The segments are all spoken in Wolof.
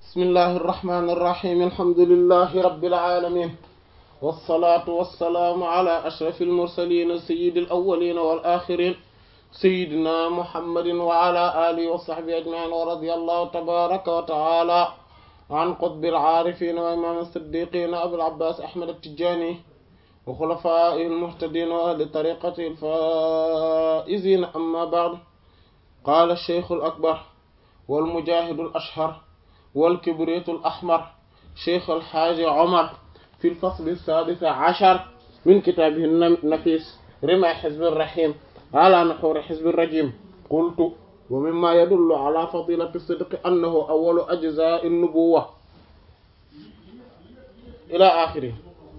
بسم الله الرحمن الرحيم الحمد لله رب العالمين والصلاة والسلام على أشرف المرسلين سيد الأولين والآخرين سيدنا محمد وعلى آله وصحبه أجمعين ورضي الله تبارك وتعالى عن قطب العارفين وإمام الصديقين أبي العباس أحمد التجاني وخلفائه المهتدين وأهل طريقته الفائزين أما بعد قال الشيخ الأكبر والمجاهد الأشهر والكبريت الأحمر شيخ الحاج عمر في الفصل السادس عشر من كتابه النفيس رمى حزب الرحيم على نحور حزب الرجيم قلت ومما يدل على فضيلة الصدق أنه أول أجزاء النبوة إلى آخره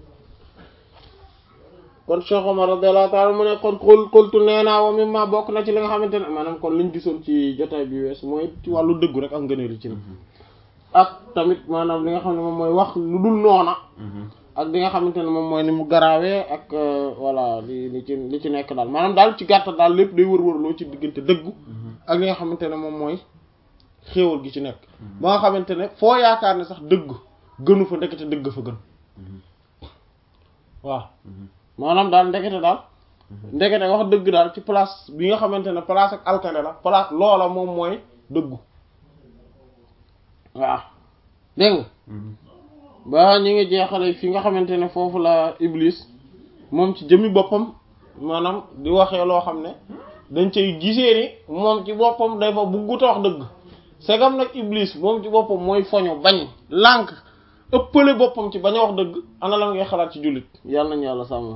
kon Cheikh Omar radiyallahu ta'ala mu ne kon xul xultu nee naa wa mimma bokk na ci li nga xamante ne maanaam kon liñ gisoon ci jotaay bi wees mooy ci wàllu dëggu rek ak ngëneel ci na ak tamit maanaam li nga xam ne moom mooy wax lu dul noona ak li nga xamante ne moom mooy ni mu garaawee ak voilà li li ci li ci nekk daal maanaam daal ci gàttal daal lépp day wër-wërloo ci diggante dëggu ak li nga xamante ne moom mooy xéewal gi ci nekk ba nga xamante ne foo yaakaar ne sax dëgg gënu fa ndekete dëgg fa gën waaw maanaam daal ndekete daal ndekete wax dëgg daal ci place bi nga xamante ne place ak alkane la place loola moom mooy dëggu waaw dégg nga ba ñi ngi jeexale fi nga xamante ne foofu la iblis moom ci jëmmi boppam maanaam di waxee loo xam ne dañ cay gisee ni moom ci boppam day fa bugguta wax dëgg segam nag iblis moom ci boppam mooy foño bañ lànk ëppale boppam ci bañ a wax dëgg ana la ngay xalaat ci jullit yàlla nañu yàlla sàmm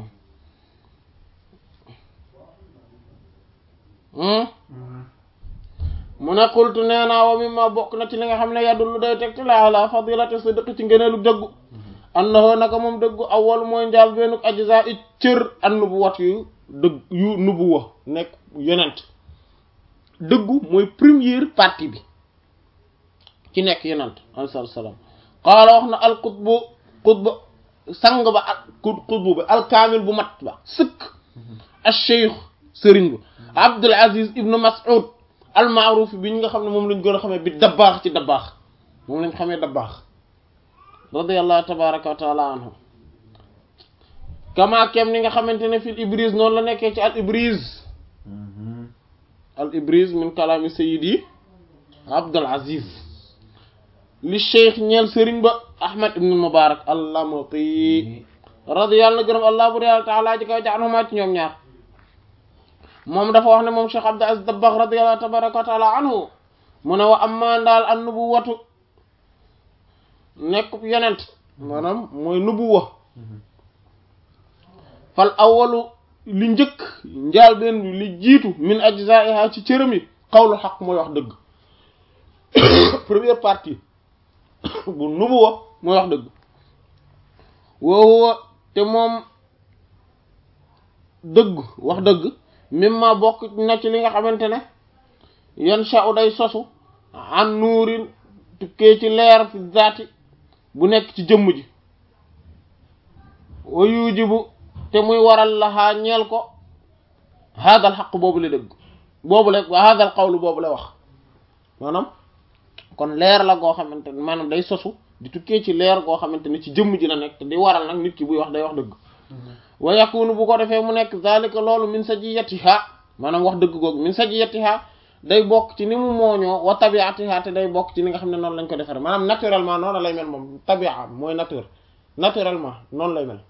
mu ne xultu nee naa wa mimma bokk na ci li nga xam ne yadullu day teg ci la ala fadilati sidq ci ngëneelu dëggu annahu naka moom dëggu awwal mooy njaal beenuk ajza i cër an nubuwat yu dëgg yu nubuwa nekk yonent dëggu mooy première partie bi ci nekk yonent alayhi salaam qaala wax na al qutbu qutbu sang ba ak qutbu bi alkaamil bu mat ba sëkk al cheikh sëriñ bu abdul aziz ibnu mas'ud al ma'ruf bi ñu nga xam ne moom lañ gën a xamee bi dabbaax ci dabbaax moom lañ xamee dabbaax radiyallahu tabaraka wa taala anhu kama kem ni nga xamante ne fil ibris noonu la nekkee ci al ibris al ibris min kalaami sayyidi abdul aziz li cheikh ñeel sëriñ ba ahmad ibn mubarak allamati radiyallahu gërëm allah bu yàlla taala ji kaw ci anhuma ci ñoom ñaar moom dafa wax ne moom cheikh abdul aziz dabbaax radiyallahu tabaraka wa taala anhu mu ne wa amma daal an nubuwatu nekk yonent maanaam mooy nubuwa fal awalu li njëkk njaal benn bi li jiitu min ajzaiha ci cërëm yi xawlu xaq mooy wax dëgg première partie bu nubuwa mooy wax dëgg woowa te moom dëgg wax dëgg mimma bokk na ci li nga xamante ne yan sha'u day sosu an nuurin tukkee ci leer fi zaati bu nekk ci jëmm ji wa yujibu te muy waral laxaa ñeel ko haadal xaq boobu la dëgg boobu la wa haadal qawlu boobu la wax maanaam kon leer la goo xamante ne maanaam day sosu di tukkee ci leer goo xamante ne ci jëmm ji la nekk te di waral nag nit ki buy wax day wax dëgg wa yakunu bu ko defee mu nekk zalika loolu min sajiyatiha maanaam wax dëgg googu min sajiyatiha day bokk ci ni mu mooñoo wa tabiatiha te day bokk ci ni nga xam ne noonu lañ ko defaree maanaam naturellement noonu lay mel moom tabia mooy nature naturellement noonu lay mel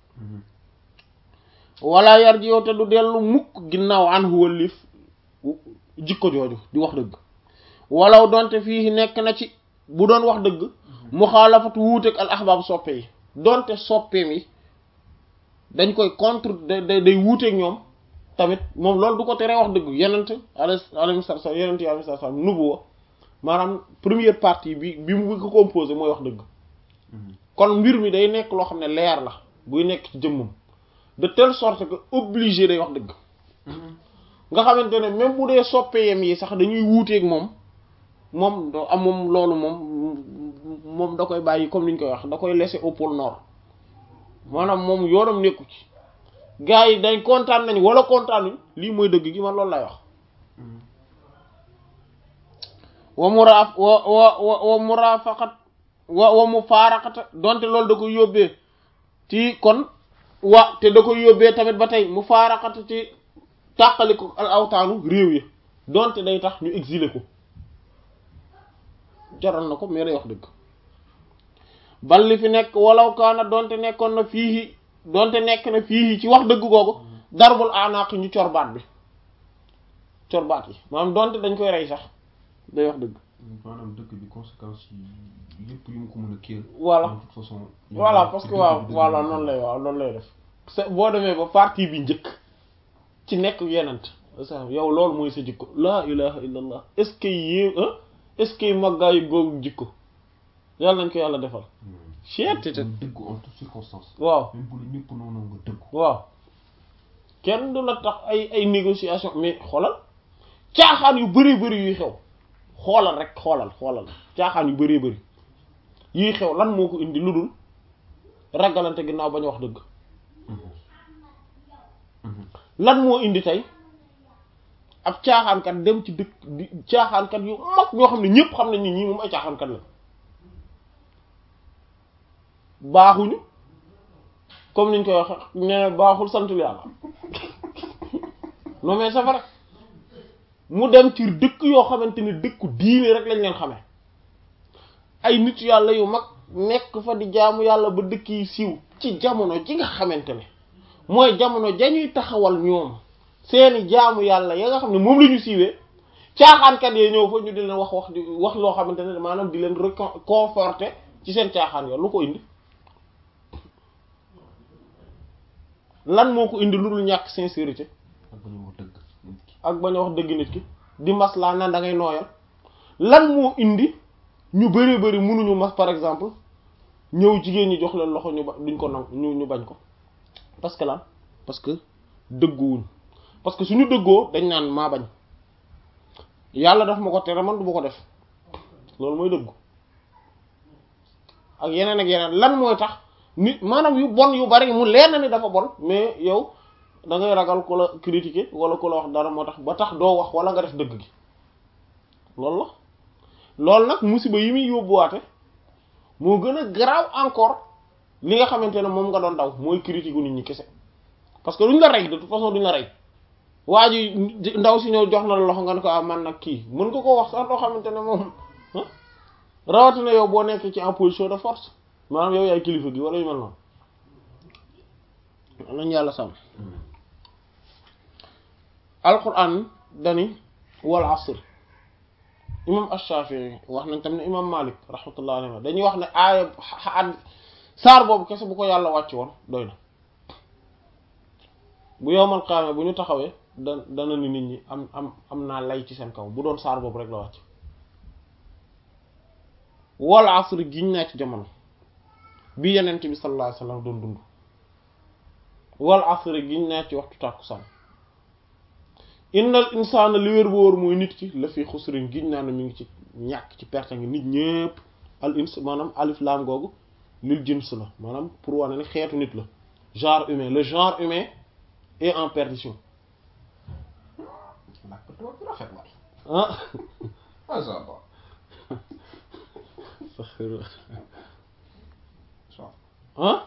wala yar ji yow te du dellu mukk ginnaaw an huwa liif jikko jooju di wax dëgg walaw donte fii nekk na ci bu doon wax dëgg muxaalafatu wuuteeg al ahbaab soppe yi donte soppeem yi dañ koy contre day day wuuteeg ñoom tamit moom loolu du ko teree wax dëgg yenent alayhi salaam yenent yi alayhi salaam nubuwa maanaam première partie bi bi mu ko composé mooy wax dëgg kon mbir mi day nekk loo xam ne leer la buy nekk ci jëmmam de telle sorte que obligé day wax dëgg nga xamante ne même bu dee soppeeyam yi sax dañuy wuuteeg moom moom do am moom loolu moom moom da koy bàyyi comme ni ñu koy wax da koy laisser au pôle nord maanaam moom yoonam nekku ci gars yi dañ kontaan nañ wala kontaanuñ lii mooy dëgg gi man loolu lay wax wa muraaf wa wa wa wa murafaqat wa wa mufaaraqata donte loolu da koy yóbbee ci kon wa te da koy yóbbee tamit ba tey mufaaraqata ci tàqali ko al awtaanu réew yi donte day tax ñu exiler ko jaral na ko mais day wax dëgg bal li fi nekk walaw kaana donte nekkoon na fii donte nekk na fii ci wax dëgg googu darbul anaaq ñu corbaat bi corbaat yi maanaam donte dañ koy rey sax day wax dëgg maanaam dëkk bi conséquences yi lépp yu mu ko mën a kéel voilà de toute façon voilà parce que waaw voilà noonu lay waaw noonu lay def sa boo demee ba partie bi njëkk ci nekk yenent sa yow loolu mooy sa jikko laa ilaha illa allah est ce que yé est ce que maggaayu googu jikko yàlla nañ ko yàlla defal cheet dëgg en toutes circonstances waaw même bu la ñëpp noonu nga dëgg waaw kenn du la tax ay ay négociation mais xoolal caaxaan yu bari bari yuy xew xoolal rek xoolal xoolal caaxaan yu bari bari yuy xew lan moo ko indi lu dul ragalante ginnaaw bañ a wax dëgg lan moo indi tey ab caaxaankat dem ci dëkk di caaxaankat yu mag ñoo xam ne ñëpp xam nañ ni ñii moom ay caaxaankat la baaxuñu comme niñ koy waxe ne baaxul santul yàlla non mais c'est vrai mu dem ci dëkk yoo xamante ni dëkku diine rek lañ leen xamee ay nit yàlla yu mag nekk fa di jaamu yàlla ba dëkk yi siiw ci jamono ji nga xamante ne mooy jamono jañuy taxawal ñoom seeni jaamu yàlla ya nga xam ne moom la ñu siiwee caaxaankat yee ñëw fa ñu di leen wax wax di wax loo xamante ne maanaam di leen reconforter ci seen caaxaan yo lu ko indi lan moo ko indi lu dul ñàkk sincérité ak ba ñu wax dëgg nit ki ak bañ a wax dëgg nit ki di maslaa naan da ngay nooyal lan moo indi ñu bari bari mënuñu mas par exemple ñëw jigéen ñi jox leen loxo ñu ba duñ ko nangu ñu ñu bañ ko parce que lan parce que dëgguwuñ parce que suñu dëggoo dañ naan maa bañ yàlla daf ma ko tere man du ma ko def loolu mooy dëggu ak yeneen ak yeneen lan mooy tax nit maanaam yu bon yu bari mu leer na ni dafa bon mais yow da ngay ragal ku la critiquer wala ku la wax dara moo tax ba tax doo wax wala nga def dëgg gi loolu la loolu nag musiba yi muy yóbbuwaate moo gën a garaaw encore li nga xamante ne moom nga doon daw mooy critique gu nit ñi kese parce que duñ la rey de toute façon duñ la rey waa ji ndaw si ñëw jox na la loxo nga ne ko ah man nag kii mën nga ko wax sax loo xamante ne moom rawatina yow boo nekk ci en position de force maanaam yow yaay kilifa gi wala yu mel noonu nañ yàlla sàmm alquran dani wal asr imam ash-Shafi'i wax nañ tam ne imam Malik rahmatullah alayhi dañuy wax ne aaya ad saar boobu kese bu ko yàlla wàcc woon doy na bu yowmal qiyaama bu ñu taxawee da dana ni nit ñi am am am naa lay ci seen kaw bu doon saar boobu rek la wàcc wal asr giñ naa ci jamono bi yenent bi sallallahu alayhi wasallam doon dund wal asr giñ naa ci waxtu tàkkusaan innal insaana li wér bu wóor mooy nit ki la fi xusrin giñ naa ne mi ngi ci ñàkk ci perte ngi nit ñépp al ins maanaam alif laam googu lil jins la maanaam pour wane ne xeetu nit la genre humain le genre humain est en perdition làkk tubaab bi rafet waay ah ah ça va ah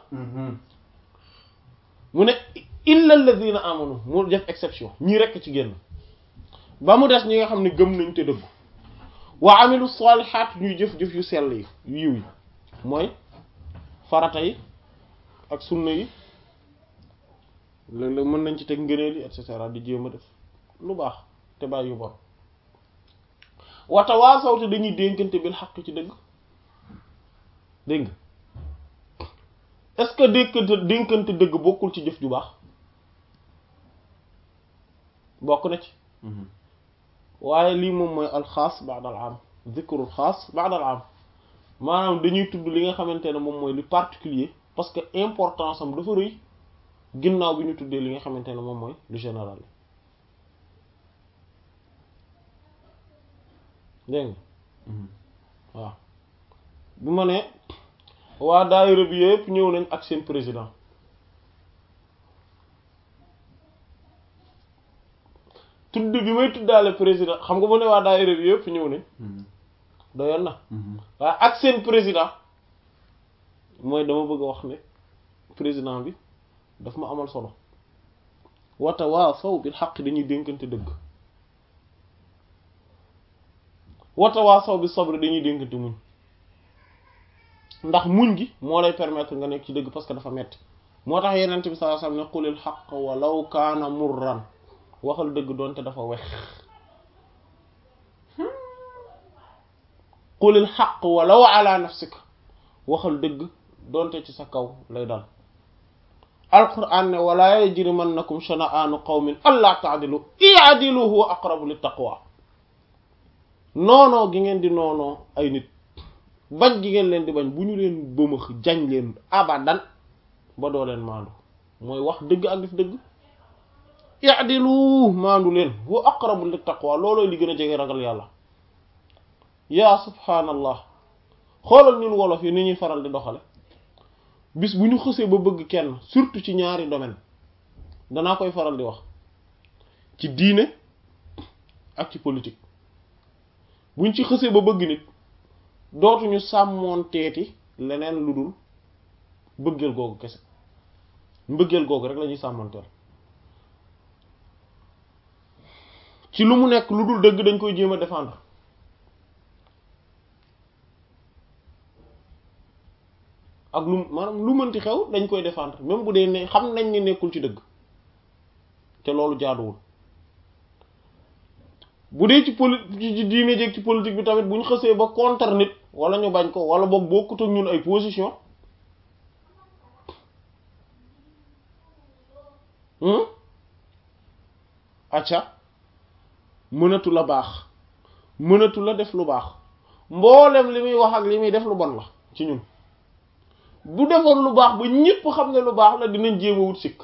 mu ne illa alladhina amanu mu def exception ñii rekk ci génn ba mu des ñi nga xam ne gëm nañ te dëggu wa amilu salihat ñuy jëf-jëf yu sell yi yu yiw yi mooy farata yi ak sunna yi léeg-léeg mën nañ ci teg ngëneel yi et cetera di jéem a def lu baax te bàyyi yu bon watawaasaw te dañuy dénkante bil xaq ci dëgg dégg nga est-ce que dénkante dénkante dëgg bokkul ci jëf ju baax bokk na ci waaye lii moom mooy alxaas ba'da al am zikrul xaas ba'da al am maanaam dañuy tudd li nga xamante ne moom mooy li particulier parce que importance am dafa rëy ginnaaw bi ñu tuddee li nga xamante ne moom mooy lu général dégg nga waaw bu ma ne waa daayira bi yëpp ñëw nañ ak seen président tudd bi may tuddaale président xam nga mu ne waa daayira bi yëpp ñëw nañ doyoon na waaye ak seen président mooy dama bëgg a wax ne président bi daf ma amal solo wata waa saw bil xaq dañuy dénkante dëgg wata waa saw bi sabri dañuy dénkante muñ ndax muñ gi moo lay permettre nga nekk ci dëgg parce que dafa metti moo tax yenent bi sallallahu alayhi wasallam ne qulil xaq walaw kaana murran waxal dëgg doonte dafa wex qulil xaq walaw ala nafsika waxal dëgg doonte ci sa kaw lay dal alquran ne wala yajrimannakum shana'anu qawmin alla ta'dilu i'dilu huwa aqrabu lit taqwa noonoo gi ngeen di noonoo ay nit bañ gi ngeen leen di bañ bu ñu leen bëmëx jañ leen abadan ba doo leen maandu mooy wax dëgg ak def dëgg i'dilu maandu leen huwa aqrabu lit taqwa loolooy li gën a jege ragal yàlla yaa subhaanallah xoolal ñun wolof yi ni ñuy faral di doxale bis bu ñu xësee ba bëgg kenn surtout ci ñaari domaine danaa koy faral di wax ci diine ak ci politique buñ ci xësee ba bëgg nit dootuñu sàmmoon teeti leneen lu dul mbëggeel googu kese mbëggeel googu rek la ñuy sàmmanteel ci lu mu nekk lu dul dëgg dañ koy jéem a défendre ak lu maanaam lu mënti xew dañ koy défendre même bu dee ne xam nañ ni nekkul ci dëgg te loolu jaaduwul bu dee ci poli ci diine jeeg ci politique bi tamit bu ñu xësee ba contre nit wala ñu bañ ko wala boog bokkut ak ñun ay position acca mënatu la baax mënatu la def lu baax mboolem li muy wax ak li muy def lu bon la ci ñun bu defoon lu baax ba ñépp xam ne lu baax la dinañ jéem a wut sikk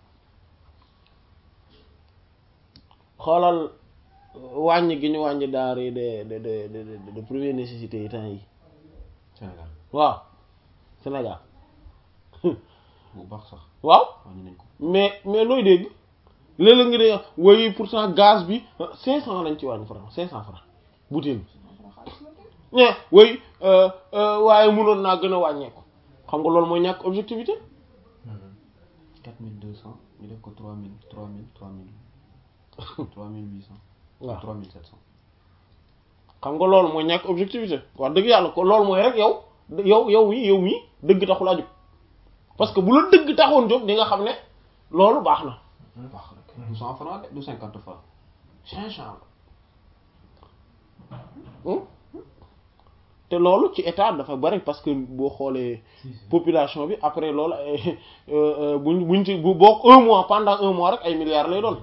xoolal wàññi gi ñu wàññi denrées de de de de de première nécessité yi temps yi Sénégal waaw Sénégal bu baax sax waaw wàññi nañ ko mais mais looy dégg léeg-léeg nga dee woy pourtant gaz bi cinq cent lañ ci wàññi franc cinq cent franc bouteille bi ñe woy waaye mënoon naa gën a wàññeeku xam nga loolu mooy ñàkk objectivité quatre mille deux cent ñu def ko trois mille trois mille trois mille trois mille huit cent waaw trois mille sept cent xam nga loolu mooy ñàkk objectivité wax dëgg yàlla ko loolu mooy rek yow yow yow mi yow mi dëgg taxul a jóg parce que bu la dëgg taxoon jóg di nga xam ne loolu baax na baax rek du cent franc de du cinquante franc cinq cent Hmm? te loolu ci état dafa bari parce que boo xoolee population bi après loolu ay buñ buñ ci bu bokk un mois pendant un mois rek ay milliards lay doon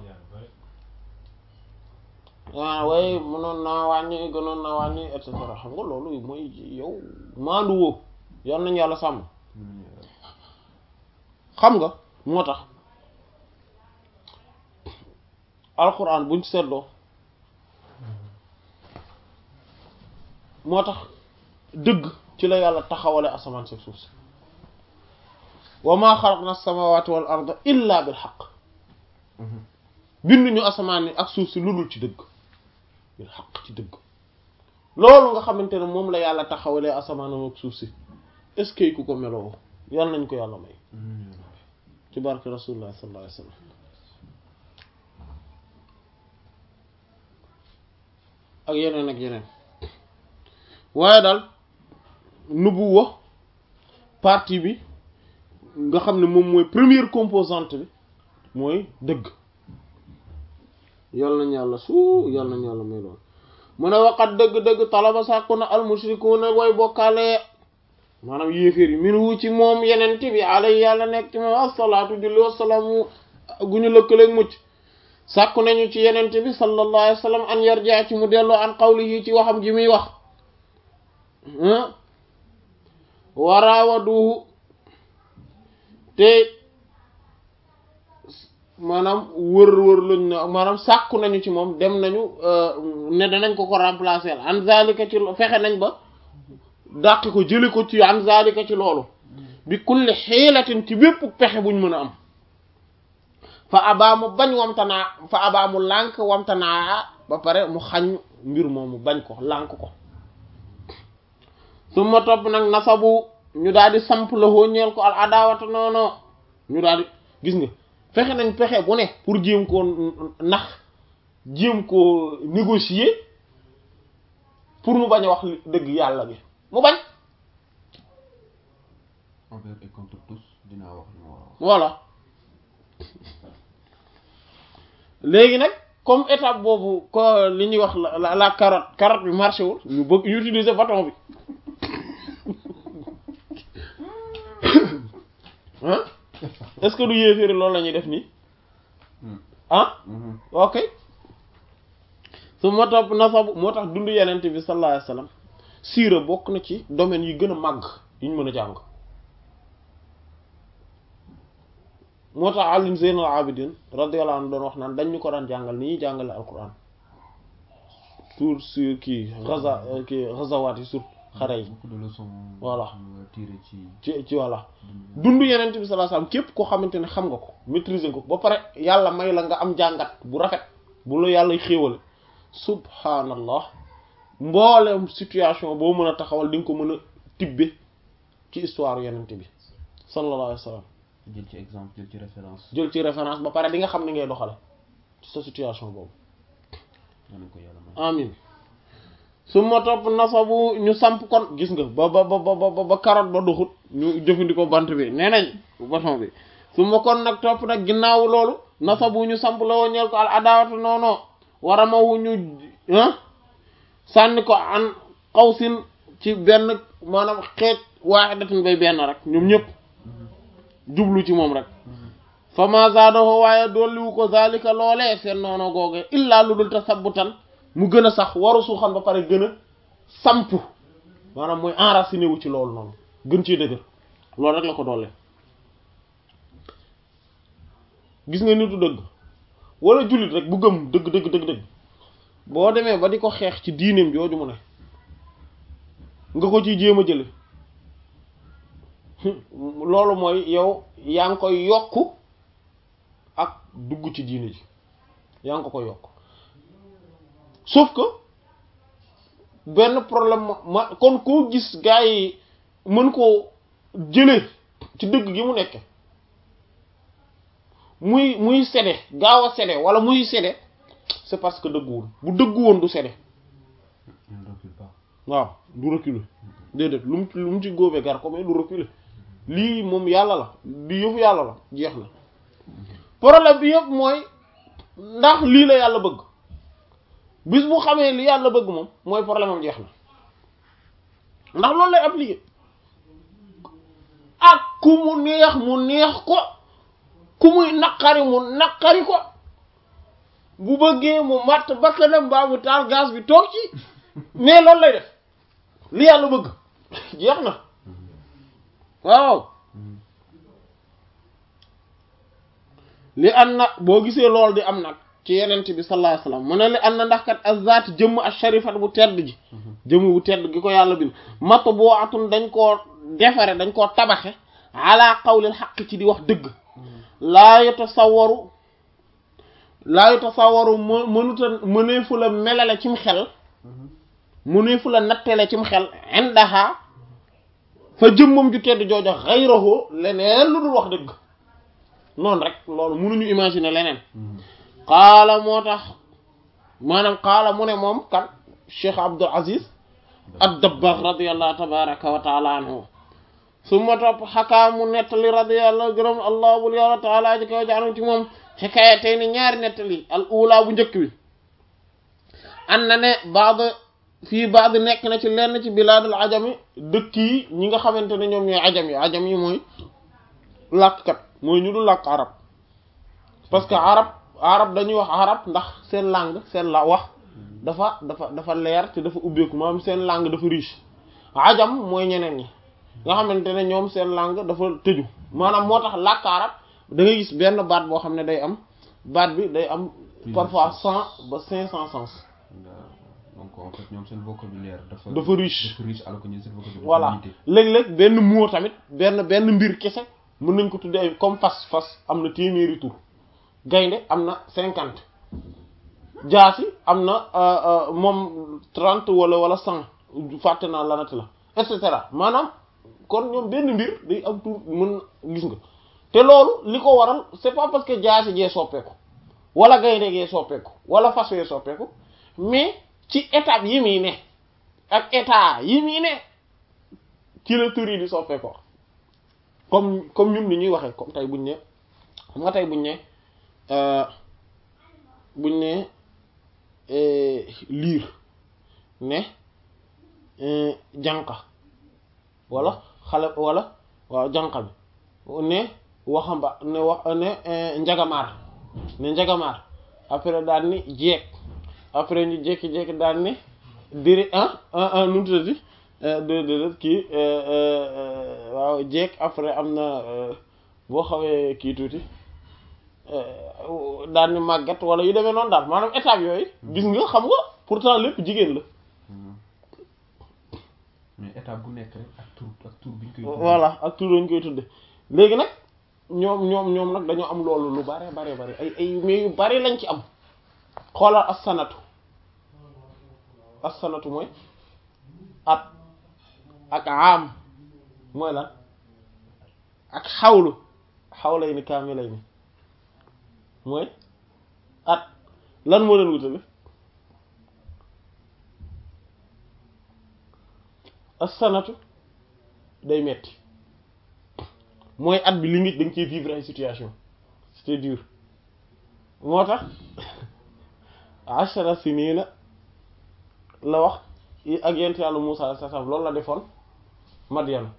ah waaye mënoon naa wàññi gënoon naa wàññi et cetera xam nga loolu mooy yow maandu woo yal nañu yàlla sàmm xam nga moo tax alxuraan buñ seetloo moo tax dëgg ci la yàlla taxawale asamaan si suuf si wa maa xalaqna as-samawati wal arda illa bil xaq binduñu asamaan ni ak suuf si lu dul ci dëgg bil xaq ci dëgg loolu nga xamante ne moom la yàlla taxawalee asamaanam ak suuf si est-ce que ku ko meloo yàlla nañ ko yàlla may ci barke rasulullah sallallahu alayhi wasallam ak yeneen ak yeneen waaye daal nubuwa partie bi nga xam ne moom mooy première composante bi mooy dëgg yàlla nañu yàlla suu yàlla nañu yàlla may lool mu ne waqat dëgg-dëgg talaba sàkku na almushrikuuna way bokkaale maanaam yéeféer yi minu ci moom yeneen bi alay yàlla nekk ci moom assalaatu julli wasalaamu gu ñu lëkkaleeg mucc sàkku nañu ci yeneen bi sallallahu alayhi wa sallam an yarjaa ci mu delloo an qawlihi ci waxam ji muy wax waraawaduhu te maanaam wër wër luñ na maanaam sàkku nañu ci moom dem nañu ne danañ ko ko remplacer an zalika ci fexe nañ ba dàqi ko jëli ko ci an zalika ci loolu bi kulli xiilatin ci bépp pexe buñ mën a am fa abaamu bañ wamtanaa fa abaamu lànk wamtanaa ba pare mu xañ mbir moomu bañ ko lànk ko su ma topp nag nasabu ñu daal di samp la hoo ñeel ko al adawata noono ñu daal di gis nga fexe nañ pexe bu ne pour jéem koo nax jéem koo négocier pour mu bañ a wax dëgg yàlla bi mu bañ envers et contre tous dinaa wax li ma war a wax voilà léegi nag comme étape boobu ko li ñuy wax la la la carotte carotte bi marché wul ñu bëgg ñu utiliser bâton bi ah est-ce que du yéeféeri loolu la ñuy def nii ah ok su ma topp nasabu moo tax dund yenent bi sallallahu alayhi wasallam siira bokk na ci domaine yi gën a màgg yi ñu mën a jàng moo tax Ali Zeynal Abidin radiyallahu anhu doon wax naan dañ ñu ko daan jàngal ni ñuy jàngale alquran sur sur kii gaza kii gazawaat yi sur xare yi beaucoup de leçons Voilà. nga tiré ci ci ci walla dund yenent bi sallallahu alayhi wasallam képp koo xamante ne xam nga ko maîtriser nga ko ba pare yàlla may la nga am jàngat bu rafet bu la yàlla xéewale subhanallah mboolem situation boo mën a taxawal di nga ko mën a tibbe ci histoire yenent bi sallallahu alayhi wasallam jël ci exemple jël ci référence jël ci référence ba pare di nga xam ni ngay doxale ci sa situation boobu yal nañ ko yàlla may amin su ma topp nasabu ñu samp kon gis nga ba ba ba ba ba carotte ba duxut ñu jëfandikoo bant bi nee nañ bâton bi su ma kon nag topp nag ginnaaw loolu nasabu ñu samp la woo ñeel ko al adawatu noono war a mawu ñu ah sànni ko an xawsin ci benn maanaam xeej waaxidatin bay benn rek ñoom ñëpp jublu ci moom rek fa ma zaadahu waaye dolliwu ko zalika loolee seen noono googee illaa lu dul tasabbutan mu gën a sax waru suuxan ba pare gën a samp maanaam mooy enraciné wu ci loolu noonu gën ciy dëgër loolu rek la ko doole gis nga nitu dëgg wala jullit rek bu gëm dëgg dëgg dëgg dëgg boo demee ba di ko xeex ci diineem jooju mu ne nga ko ciy jéem a jële loolu mooy yow yaa ngi koy yokk ak dugg ci diine ji yaa ngi ko koy yokk sauf que benn problème ma ma kon koo gis gars yi mën koo jële ci dëgg gi mu nekke muy muy sede gaaw a sede wala muy sede c'est parce que dëgguwul bu dëggu woon du sede il ne recule pas waaw du reculer déedéet lu mu lu mu ci góobee gar ko mais du reculer lii moom yàlla la di yëfu yàlla la jeex na problème bi yëpp mooy ndax lii la yàlla bëgg bis bu xamee li yàlla bëgg moom mooy problème am jeex na ndax loolu lay appliquer ak ku mu neex mu neex ko ku muy naqari mu naqari ko bu bëggee mu matt bakkanam mbaa mu taal gaz bi toog ci mais loolu lay def li yàlla bëgg jeex na waaw li an na boo gisee loolu di am nag ci yenent bi sallallahu alayhi wasallam mu ne li an na ndax kat azat jëmm ak sharifat bu tedd ji jëmm bu tedd gi ko yàlla bind matt boo atun dañ koo defare dañ koo tabaxe ala qawlil xaq ci di wax dëgg laa yatasawwaru laa yatasawwaru më mënuta mëneefu la melale cim xel mëneefu la nattale cim xel indaha fa jëmmam ju tedd joojo xayrahu leneen lu dul wax dëgg noonu rek loolu mënuñu imaginer leneen qaala moo tax maanaam qaala mu ne moom kan Cheikh Abdul Aziz ad-Dabbagh radiyallahu tabaraka wa taala anhu summa topp xakaa mu nettali radiyallahu gërëm allah bul yàlla taala ji kaw jaanam ci moom xikaaya tey ni ñaari nettali al ula bu njëkk bi an na ne baad fii baad nekk na ci lenn ci bilaadul ajami dëkk yi ñi nga xamante ne ñoom ñooy ajam yi ajam yi mooy làkkat mooy ñu du làkk arab parce que arab arab dañuy wax arab ndax seen langue seen la wax dafa dafa dafa leer te dafa ubbeeku maanaam seen langue dafa riche ajam mooy ñeneen ñi nga xamante ne ñoom seen langue dafa tëju maanaam moo tax làkk arab da ngay gis benn baat boo xam ne day am baat bi day am parfois cent ba cinq cent sens donc en fait ñoom seen vocabulaire dafa dafa riche dafa riche alors que ñun seen vocabulaire voilà dafa limité. léeg-léeg benn mot tamit benn benn mbir kese mën nañ ko tuddee ay comme fas fas am na téeméeri tur gaynde am na cinquante jaasi am na moom trente wala wala cent fàtte naa lanati la et cetera maanaam kon ñoom benn mbir day am tur mën gis nga te loolu li ko waral c'est pas parce que jaasi jee soppeeku wala gaynde gee soppeeku wala fas yee soppeeku mais ci étape yi muy ne ak état yi muy ne ci la tur yi di soppeekoo comme comme ñun ni ñuy waxee comme tey buñ ne xam nga tey buñ ne buñ ne liir ne jànqa wala xale wala waaw jànqa bi ne waxamba ne wax ne njagamaar ne njagamaar après daal ni jeeg après ñu jékki-jékki daal ni diri ah ah nu mu tuddati de de kii waaw jeeg après am na boo xawee kii tuuti daal ni màggat wala yu demee noonu daal maanaam étape yooyu gis nga xam nga pourtant lépp jigéen la mais étape bu nekk rek ak tur ak tur biñ koy voilà ak tur lañ koy tudde léegi nag ñoom ñoom ñoom nag dañoo am loolu lu bare bare bare ay ay mais yu bari lañ ci am xoolal as-sanatu as-sanatu mooy at ak am mooy lan ak xawlu xawlay ni kaamilay ni mooy at lan moo leen wutale as-sanatu day metti mooy at bi limite da nga ciy vivre ay situation c'est dur moo tax ashara sinina la wax ak yent yàlla Musaa alayhi salaam loolu la defoon Madyan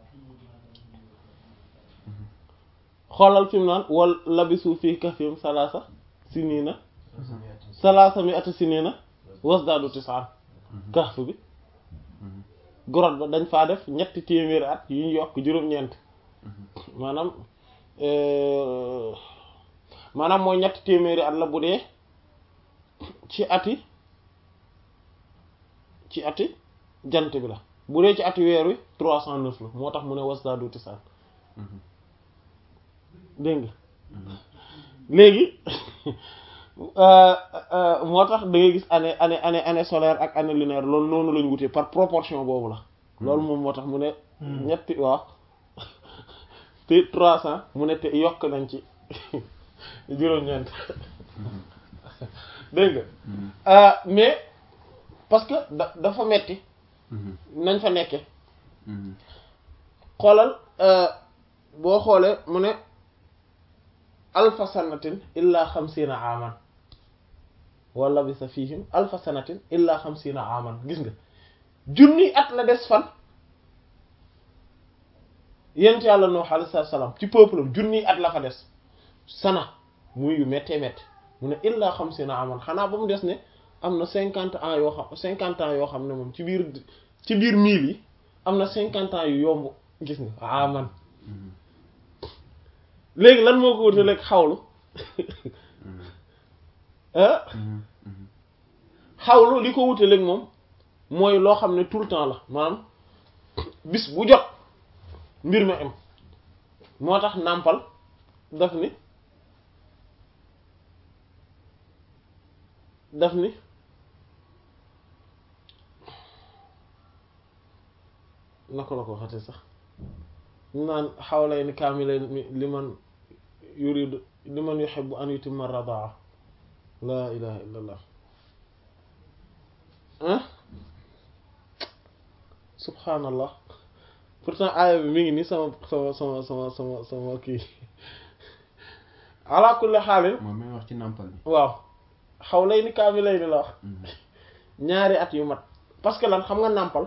xoolal fi mu naan wal labisu fii kahfihim salaasa sinina salaasa mi ati sinina wasdaadu tis'an kahf bi grotte ba dañ faa def ñetti téeméeri at yu ñu yokk juróom-ñeent maanaam maanaam mooy ñetti téeméeri at la bu dee ci ati ci ati jant bi la bu dee ci ati weer wi trois cent neuf la moo tax mu ne wasdaadu tis'an dégg nga léegi moo tax da ngay gis année année année année solaire ak année lunaire loolu noonu lañu wutee par proportion boobu la loolu moom moo tax mu ne ñetti waaw te trois cent mu ne te yokk nañ ci juróom-ñeent dégg nga mais parce que da dafa metti nañ fa nekke xoolal boo xoolee mu ne alfa sanatin illa xamsiina aman wala bi sa fihim alfa sanatin illa xamsiina aman gis nga junni at la des fan yent yàlla Nuh alayhi salaam ci peuple am junni at la fa des sana muy yu méttee métti mu ne illa xamsiina aman xanaa ba mu des ne am na cinquante ans yoo xam cinquante ans yoo xam ne moom ci biir ci biir mille yi am na cinquante ans yu yomb gis nga aman léegi lan moo ko wutaleeg xawlu ah xawlu li ko wutaleeg moom mooy loo xam ne tout le temps la maanaam bis bu jot mbir mi am moo tax nàmpal daf ni daf ni naka la ko waxate sax naan xawlay ni kaamilay li man yuridu li man yuhibbu an yutimma radaa laa ilaha illa allah ah subhaanallah pourtant aaya bi mi ngi nii sama sama sama sama sama sama kii ala kulli xaalin moom may wax ci nàmpal bi waaw xawlay ni kaamilay ni la wax ñaari at yu mat parce que lan xam nga nàmpal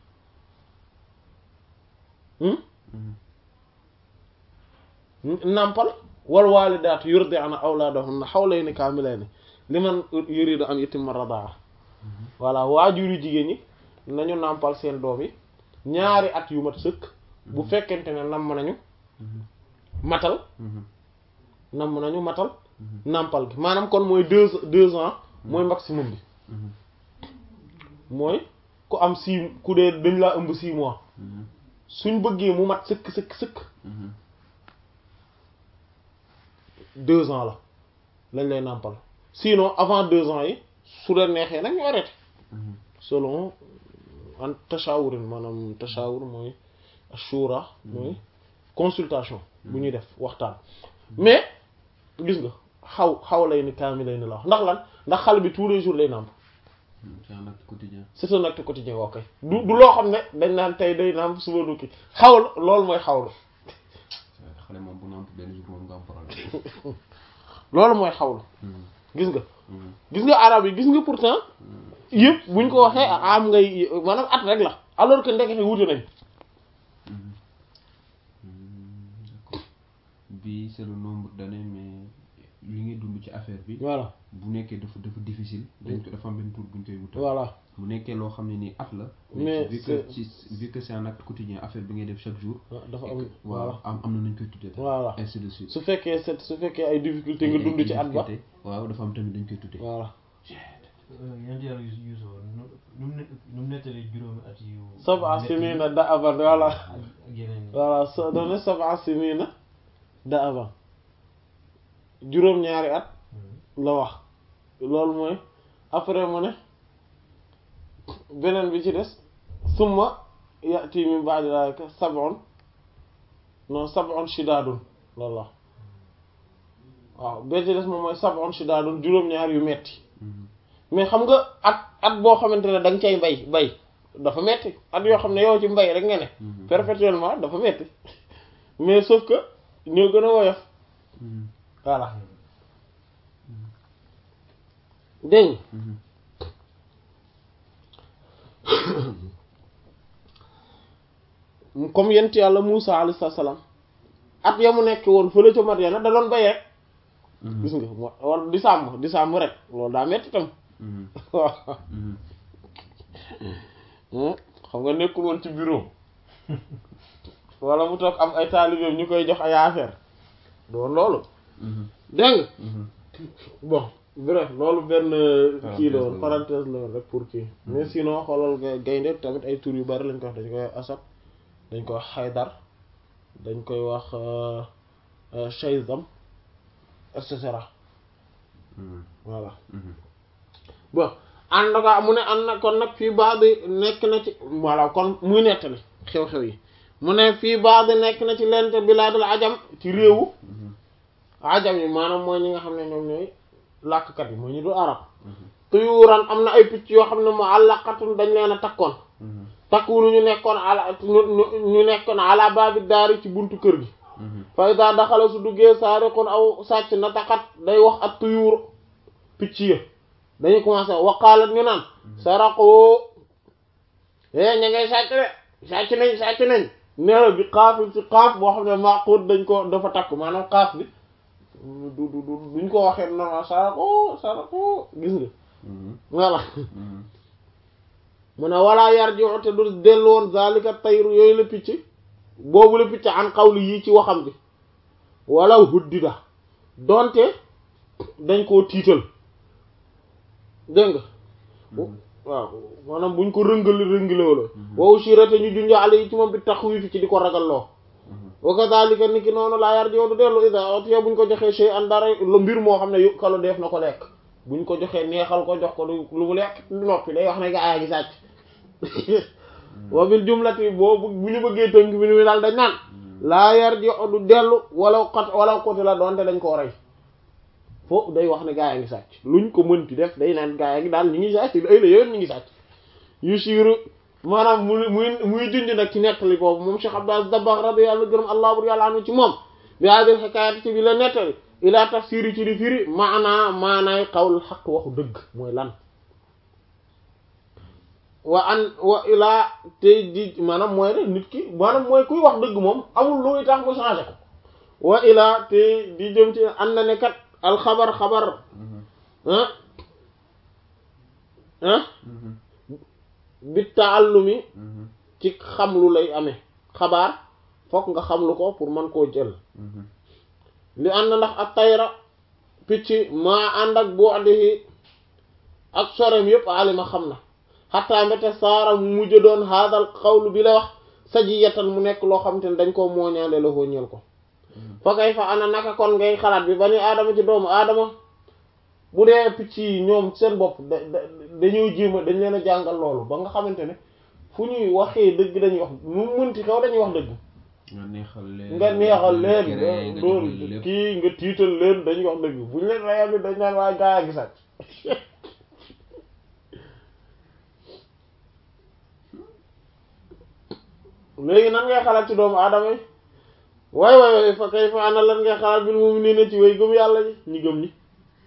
nàmpal wal waalidaatu yurdi'na awlaadahunna hawlayni kaamilayni liman yuridu an yutimma radaa voilà waajur yu jigéen ñi nañu nàmpal seen doom yi ñaari at yu mat sëkk bu fekkente ne namm nañu matal namm nañu matal nàmpal gi maanaam kon mooy deux deux ans mooy maximum bi mooy ku am six ku dee dañ laa ëmb six mois suñ bëggee mu mat sëkk sëkk sëkk deux ans la lañ lay nàmpal sinon avant deux ans yi su leen neexee nag ñu arrêté selon an tashawurin maanaam tashawur mooy shura mooy consultation bu ñuy def waxtaan mais gis nga xaw xaw lay ni kaami lay ni la wax ndax lan ndax xale bi tous les jours lay nàmp c'est un acte quotidien c'est un acte quotidien ok du du loo xam ne dañ naan tey day nàmp suba du kii xaw la loolu mooy xaw la xale moom bu nàmp benn jour moom nga am problème loolu mooy xaw la Mhm. gis nga Mhm. gis nga arab yi gis nga pourtant yëpp buñ ko waxee am ngay maanaam at rek la alors que ndekete wuute nañ Mhm. Mhm. D'accord. bi c'est le nombre d'années mais li ngay dund ci affaire bi voilà bu nekkee dafa dafa difficile dañ ko dafa am benn tour buñ koy wutal voilà bu nekkee loo xam ne nii at la Mais vu que c'est- ci vu que c'est un acte quotidien affaire bi ngay def chaque jour waaw dafa et am que- waaw voilà am am na nañ koy tuddee Voilà. ainsi de suite su fekkee set su fekkee ay difficulté nga Ay- dund ay ci at ba difficulté, waaw dafa am tamit dañ koy tuddee voilà yéen yàlla yu yuusu nu nu mu ne nu mu nettalee juróomi at yu. sab'a métti sinina da avant voilà ak ak yeneen yi. voilà so doone sab'a sinina da avant juróom-ñaari at Mhm. la wax loolu mooy après mu ne beneen bi ci des summa ya'ti min ba'di dhalika sab'un non sab'un shidaadun loolu la waaw bee ci des moom mooy sab'un shidaadun juróom-ñaar yu metti Mhm. mais xam nga at at boo xamante ne da nga cay bay bay dafa metti at yoo xam ne yow ci mbay rek nga ne Mhm. perpétuellement dafa metti mais sauf que ñoo gën a woyof Mhm. voilà dégg nga Mhm. comme yent yàlla Muusa alayhi salaam at ya mu nekk woon fële ca Madyana da doon bay rek Mhm. gis nga mo- wala di sàmm di sàmm rek loolu daa metti tam Mhm. waaw Mhm. xam nga nekkul woon ci bureau wala mu toog am ay taalibeem ñu koy jox ay affaire doon loolu Mhm. dégg nga Mhm. bon bref loolu benn kii la woon Parenthèse la parenthèse la woon rek pour kii mais sinon xoolal ga- gaynde tamit ay tur yu bari lañ koy wax dañ koy wax asad dañ koy wax xaydar dañ koy wax euh, euh, shayzam et cetera Mhm. voilà Mhm. bon ànd nga mu ne ànd na kon nag fii baax bi nekk na ci voilà kon muy nettali xew-xew yi mu ne fii baax bi nekk na ci lente bilaadul ajam ci réewu Mhm. ajam yi maanaam mooy ñi nga xam ne ñoom ñooy làkkat yi mooy ñu dul arab Mhm. tuyuuran am na ay picc yoo xam ne mu àllaqatun dañ leen a takkoon Mhm. takkuunu ñu nekkoon ala ñu ñu- ñu nekkoon ala baabi daari ci buntu kër gi Mhm. fa ida daxala su duggee saariqun aw sàcc na taxat day wax ak tuyuur picc ya dañuy commencé waqaalat ñu naan saraqoo é ña ngay sàcc de sàcc nañ sàcc nañ neela bi xaafil ci xaaf boo xam ne maaxuut dañ ko dafa takk maanaam xaaf bi du du du duñ ko waxee normal saraqoo saraqoo gis nga Mhm. voilà Mhm. mu ne walaa yar ji te du dellu woon zalika tayru yooyu la picc boobu la picc an xawli yii ci waxam bi wala huddida donte dañ koo tiital dégg nga Mhm. waaw maanaam buñ ko rëngali rëngale wala wow sirate ñu junjo ale yi ci moom bi taxwiif ci di ko ragalloo Mhm. wa kadhalika ni ki noonu laa yar ji du dellu ida otiya buñ ko joxee shay an dara lu mbir moo xam ne yu kalo def na ko lekk buñ ko joxee neexal ko jox ko lu lu mu lekk noppi day wax ne gaa yaa ngi sàcc wa bil jumlati boobu bu ñu bëggee tënk bi ni daal dañ naan laa yar ji du dellu wala xot wala côté la doonte dañ koo rey foofu day wax ne gaa yaa ngi sàcc luñ ko mënti def day naan gaa yaa ngi daal ñu ngi sàcc ay la yéen ñu ngi sàcc yu siiru maanaam muy muy muy junj nag ci nettali boobu moom Cheikh Abdou Aziz Dabakh radiyallahu gërëm allah bur yàlla anu ci moom bi hadil xikaayati ci bi la nettali ila tafsiri ci di firi maanaa maanaay xawul xaq waxu dëgg mooy lan wa an wa ilaa tey di maanaam mooy rek nit ki maanaam mooy kuy wax dëgg moom amul luy tax mu changé ko wa ilaa tey di jëm ci an na ne kat alxabar xabar Mhm. ah ah Mhm. bi taallumi Mhm. ci xam lu lay amee xabaar fokk nga xam lu ko pour mën koo jël Mhm. li ànd na ndax ak tayra picc maa ànd ak boo addihi ak sorem yépp alima xam na xataa mbete saara mu mujj doon haadal xawlu bi la wax sajiyatan mu nekk loo xam te ne dañ koo mooñaale la ñeel ko fa kay fa ana naka kon ngay xalaat bi ba ni aadama ci doomu aadama bu dee picc yi ñoom seen bopp da da dañoo jéem a dañ leen a jàngal loolu ba nga xamante ne fu ñuy waxee dëgg dañuy wax nu mu mënti xew dañuy wax dëgg nga neexal leen nga neexal leen nga nga jox dóor leen lépp. kii nga tiital leen dañuy wax dëgg bu ñu leen rayal ni dañ naan waaye gaa yaa ngi sàcc léegi nan ngay xalaat ci doomu aadama yi waay waay waay fa kay fa ana lan ngay xalaat bil mu'minina ci way gëm yàlla ñi ñi gëm ñi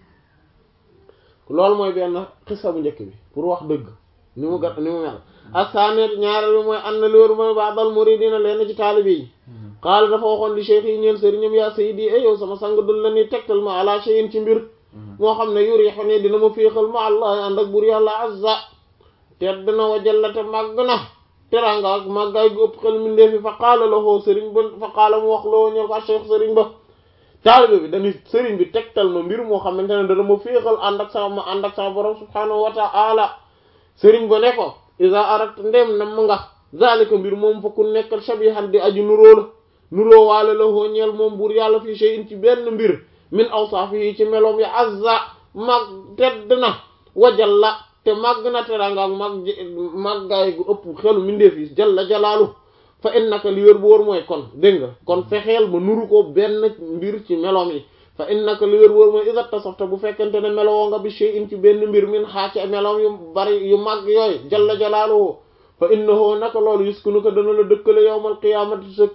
loolu mooy benn xisa bu njëkk bi pour wax dëgg ni mu gat ni mu mel asaaneet ñaareel bi mooy an na li wéru mooy ba'dal muridina leen ci taalibe yi xaala dafa waxoon li cheikh yi ñeen sëriñam yaa sayidi e yow sama sang dul la ni tegtal ma ala shay'in ci mbir moo xam ne yuriixu ne dina ma féexal ma allah ànd ak bur yàlla azza tedd na wa jallate màgg na teranga ak màggaay gu ëpp xel mindee fi fa qaala la hoo sëriñ ba fa qaala mu wax loo ñëw ko a cheikh sëriñ ba taalibe bi dañuy sëriñ bi tegtal ma mbir moo xamante ne dana ma féexal ànd ak sama ma ànd ak sama borom subhaanahu wa ta'ala sëriñ ba ne ko iza arat ndem nam nga zalika mbir moom fa ku nekkal shabihan di aju nuróo la nuróo waale la hoo ñeel moom buur yàlla fii shay'in ci benn mbir min awsaafihi ci meloom ya azza mag tedd na wajal la te màgg na teranga ak mag màggaay gu ëpp xelu mindeef yi jalla jalaalu fa innaka li wér bu wóor mooy kon dégg nga kon fexeel ba nuru ko benn mbir ci meloom yi fa innaka li wér bu wóor mooy iza tasafta bu fekkente ne melowoo nga bi shay'in ci benn mbir min xaa ci meloom yu bari yu màgg yooyu jalla jalaaluhu fa innahu naka loolu yuskinuka dana la dëkkale yawmal qiyaamati sa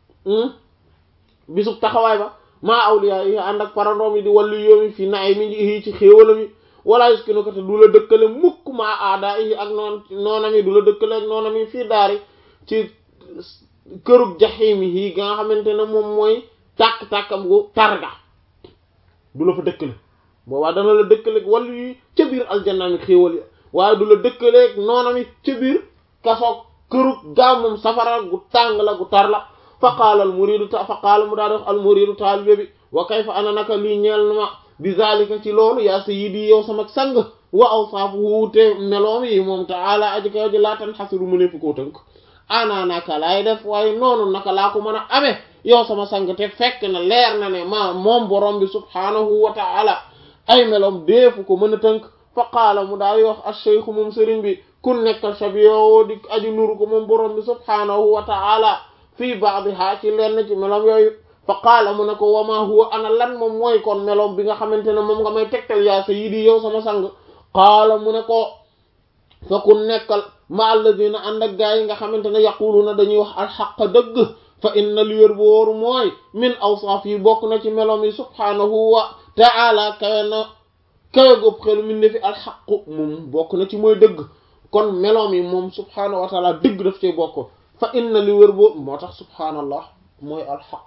bisub taxawaay ba maa awliya yi ànd ak parandoom yi di wàllu yoomi fi naay mi ngi ci xéewalam yi wala yuskinuka te du la dëkkale mukk maa aada yi ak noon noonam yi du la dëkkale ak noonam yi fii daari ci kërug jaxiim yi ga nga xamante ne moom mooy tàkk-tàkkam gu targa du la fa dëkkale boobaa dana la dëkkaleeg wàllu yi ca biir aljanna mi xéewal yi waaye du la dëkkaleeg noonam yi ca biir kasoog kërug gaa moom safara gu tàng la gu tar la fa qaala al muridu ta fa qaala mu daa def al muridu taalibe bi wa kayfa ana naka lii ñeel na ma bi zalika ci loolu yaa sayyidi yow sama sang wa awsaafu wuute meloom yi moom taala aji kaw ji laa tan xasiru mu ne fi koo tënk ana naka laay def waaye noonu naka laa ko mën a amee yow sama sang te fekk na leer na ne ma moom borom bi subhaanahu wa taala ay meloom deefu ko mën a tënk fa qaala mu daal wax ash-shaykh moom sëriñ bi kun nekkal shabiyo di aju nuru ko moom borom bi subhaanahu wa taala fii ba'diha ci lenn ci meloom yooyu fa qaala mu ne ko wama huwa ana lan moom mooy kon meloom bi nga xamante ne moom nga may tegtal yaa sayyidi yow sama sang qaala mu ne ko fa ku nekkal ma alladina ànd ak gaa yi nga xamante ne yaquluna dañuy wax alxaq dëgg fa inna li wér bu wóoru mooy min awsaaf yi bokk na ci meloom yi subhaanahu wa ta'ala kawe na kawe gopp xelu min ne fi alxaqu moom bokk na ci mooy dëgg kon meloom yi moom subhaanahu wa ta'ala dëgg daf cee bokk fa inna li wér boo moo tax subhaanallah mooy alxaq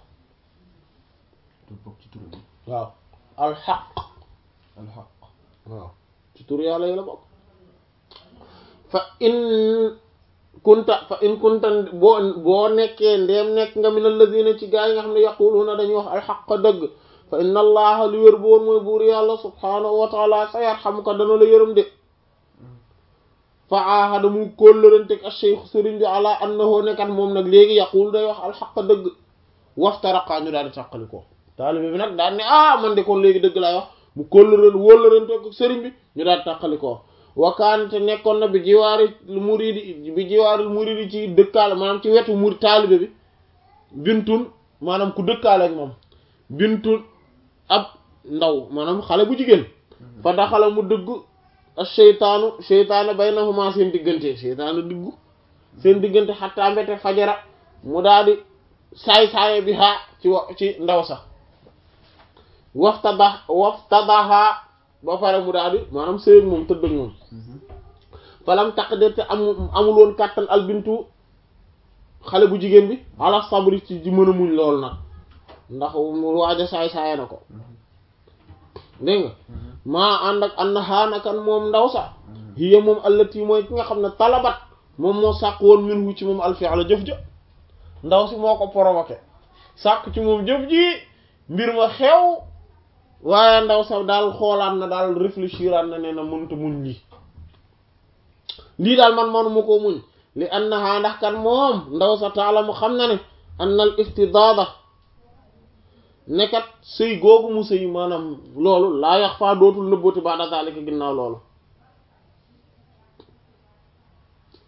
du bokk ci turam yi waaw alxaq alxaq waaw ci tur yàlla yi la bokk fa in kunta fa in kunta boo boo nekkee ndeem nekk nga min alladina ci gaa yi nga xam ne yaquluuna dañuy wax alxaq dëgg fa inna allaha li wér boon mooy buur yàlla subhaanahu wa taala sa yarxamuka dana la yërëm de fa aahada mu kóllëranteeg ak cheikh sëriñ bi ala annahu nekkat moom nag léegi yaqul day wax alxaq dëgg waftaraqa ñu daal di tàqali ko taalibe bi nag daal ne ah man de kon léegi dëgg laay wax mu kóllëran wóllëranteeg ak sëriñ bi ñu daal di tàqali ko wakaante nekkoon na bi jiwaari muridi bi jiwaari muridi ci dëkkaale maanaam ci wetu muri taalibe bi bintun maanaam ku dëkkaale ak moom bintun ab ndaw maanaam xale bu jigéen fa daxala mu dëgg ak seytaanu seytaane baynahuma seen diggante seytaane diggu seen diggante xattaa mbete fajara mu daal di saay-saaye bi haa ci wa ci ndaw sax waftada waftadaha ba pare mu daal di maanaam sëy ak moom tëdd ak moom falam taqdir te amu amul woon kàttan albintu xale bu jigéen bi ala sabri ci di mën a muñ lool nag ndax mu waaj a saay-saaye na ko dégg nga maa ànd ak ànd xaanakan moom ndaw sax hiya moom allati mooy ki nga xam ne talabat moom moo sàkk woon min hu ci moom alfi'la jëf ja ndaw si moo ko provoqué sàkk ci moom jëf ji mbir ma xew waaye ndaw sax daal xoolaat na daal réfléchiraat na ne na mënta muñ lii lii daal man manuma koo muñ li annaha ndax kan moom ndaw sa taala mu xam na ne anna al istidaada nekkat sëy googu mu sëy maanaam loolu laa yax faa dootul nëbbooti baada zalika ginnaaw loolu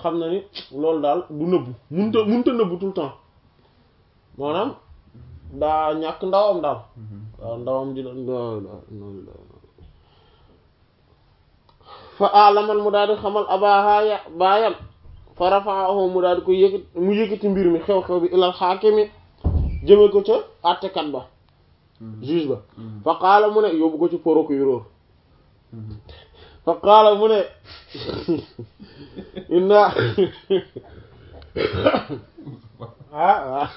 xam na ni loolu daal du nëbbu munta munta nëbbu tout le temps maanaam daa ñàkk ndawam daal waaw ndawam ji doon noonu la fa alaman mu daal di xamal abahaaya baayam fa rafaahu mu daal di ko yëkkati mu yëkkati mbir mi xew-xew bi ilal xaakimi jëme ko ca àttekat ba juge ba fa qaala mu ne yóbbu ko ci procureur fa qaala mu ne inna ah waaw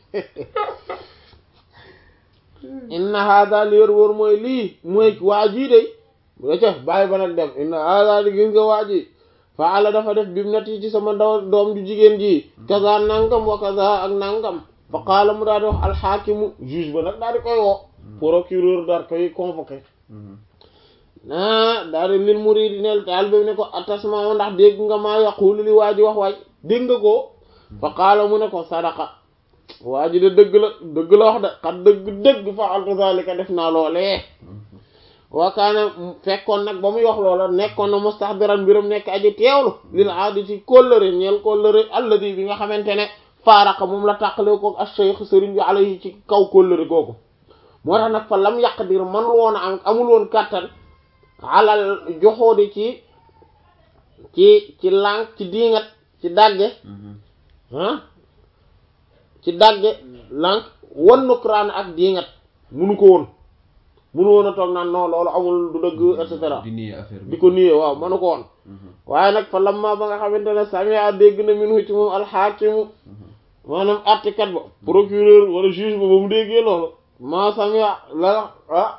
inna hada li wér wóor mooy lii mooy waa jii day da ca bàyyi ba nag dem inna hada li gis nga waa ji fa ala dafa def bim nat yi ci sama ndaw doom ju jigéen ji kaza nangam wa kaza ak nangam fa qaala mu daal di wax alxaakimu juge ba nag daal di koy woo procureur daal koy convoqué ah daal di lil muridi neel taal bi ne ko atasma ndax dégg nga maa yaqulu li waa ji wax waay dégg nga ko fa qaala mu ne ko sadaqa waa ji de dëgg la dëgg la wax de xat dëgg dëgg fa altu zalika def naa loolee waakaane fekkoon nag ba muy wax loola nekkoon na mustahdiran mbiram nekk aji teewlu lil aadi ci kóllëre ñeel kóllëre alladi bi nga xamante ne faaraqa moom la tàqale ko ak cheikh sëriñ bi alayhi ci kaw kóllëre googu moo tax nag fa lam yaqdir man woon am amul woon kàttan alal joxoodi ci ci ci lànk ci diingat ci dàgge ah ci dàgge lànk wan nukraan ak diingat munu ko woon munu woon a toog naan non loolu amul du dëgg et cetera di nier affaire bi di ko nuyee waaw manu ko woon waaye nag fa lamma ba nga xamante ne samia dégg na minhu ci moom alxaakimu maanaam àttekat ba procureur wala juge ba ba mu déggee loolu maa samia la ah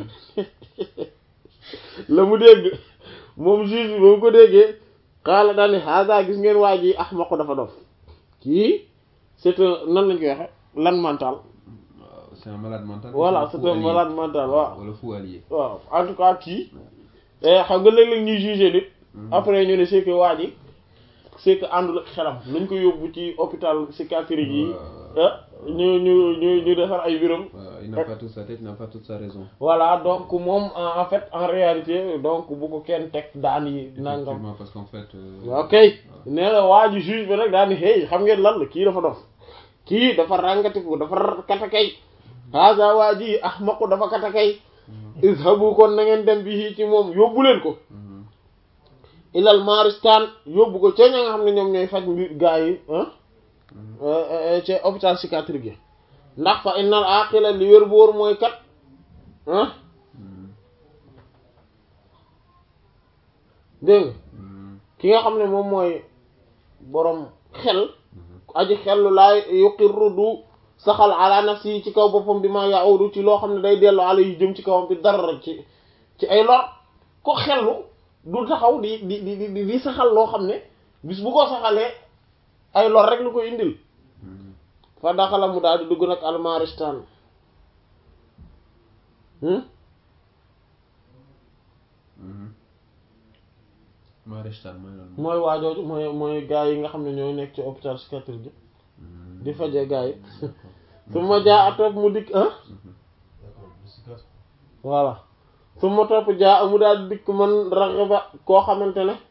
la mu dégg moom juge bi ba mu ko déggee xaala daal ni hada gis ngeen waa ji ahmaqu dafa dof kii c'est un nan lañ koy waxe lan mental waaw c'est un malade mental voilà fou c'est un allié. malade mental waaw wala fou allié waaw en tout cas kii xam nga léeg-léeg ñuy juger nit après ñu ne c'est que waa ji c'est que àndul ak xelam nañ ko yóbbu ci hôpital psychiatrique yi Waaw. ah ñu ñu ñu ñu defar ay biram waaw il n'a pas toute sa tête il n'a pas toute sa raison voilà donc moom en en fait en réalité donc bu ko kenn teg daan yi nangam effectivement parce qu'en fait euh, waaw kay nee na waa ji juge bi rek daan ni hey xam ngeen lan la kii dafa dof kii dafa ràngatiku dafa katakay haza waa ji ahmaqu dafa katakay izhabu kon na ngeen dem bi ci moom yóbbu leen ko mhm. ilal maristan yóbbu ko ca ña nga xam ne ñoom ñooy faj mbir gaa yi ah ca hôpital psychiatrique yi ndax fa innal aqila li wér bu wóor mooy kat ah Mhm. dégg nga Mhm. ki nga xam ne moom mooy borom xel Mhm. aji xellu laay yuqirru du saxal ala nafsi yi ci kaw boppam bi ma yaudu ci loo xam ne day dellu ala yi jëm ci kawam bi dara ci ci ay lor ko xellu du taxaw di di di di di saxal loo xam ne bis bu ko saxalee ay lor rek lu ko indil Mhm. fa daxala mu daal di dugg nag almaristan hmm Mhm. Maristan mooy lan mooy waajooju mooy mooy gaa yi nga xam ne ñooy nekk ci hôpital psychiatrique bi Mhm. di faje gaa yi D'accord. su ma jaa a topp mu dikk ah Mhm. d'accord psychiatre voilà su ma topp jaa mu daal di dikk man raxiba koo xamante ne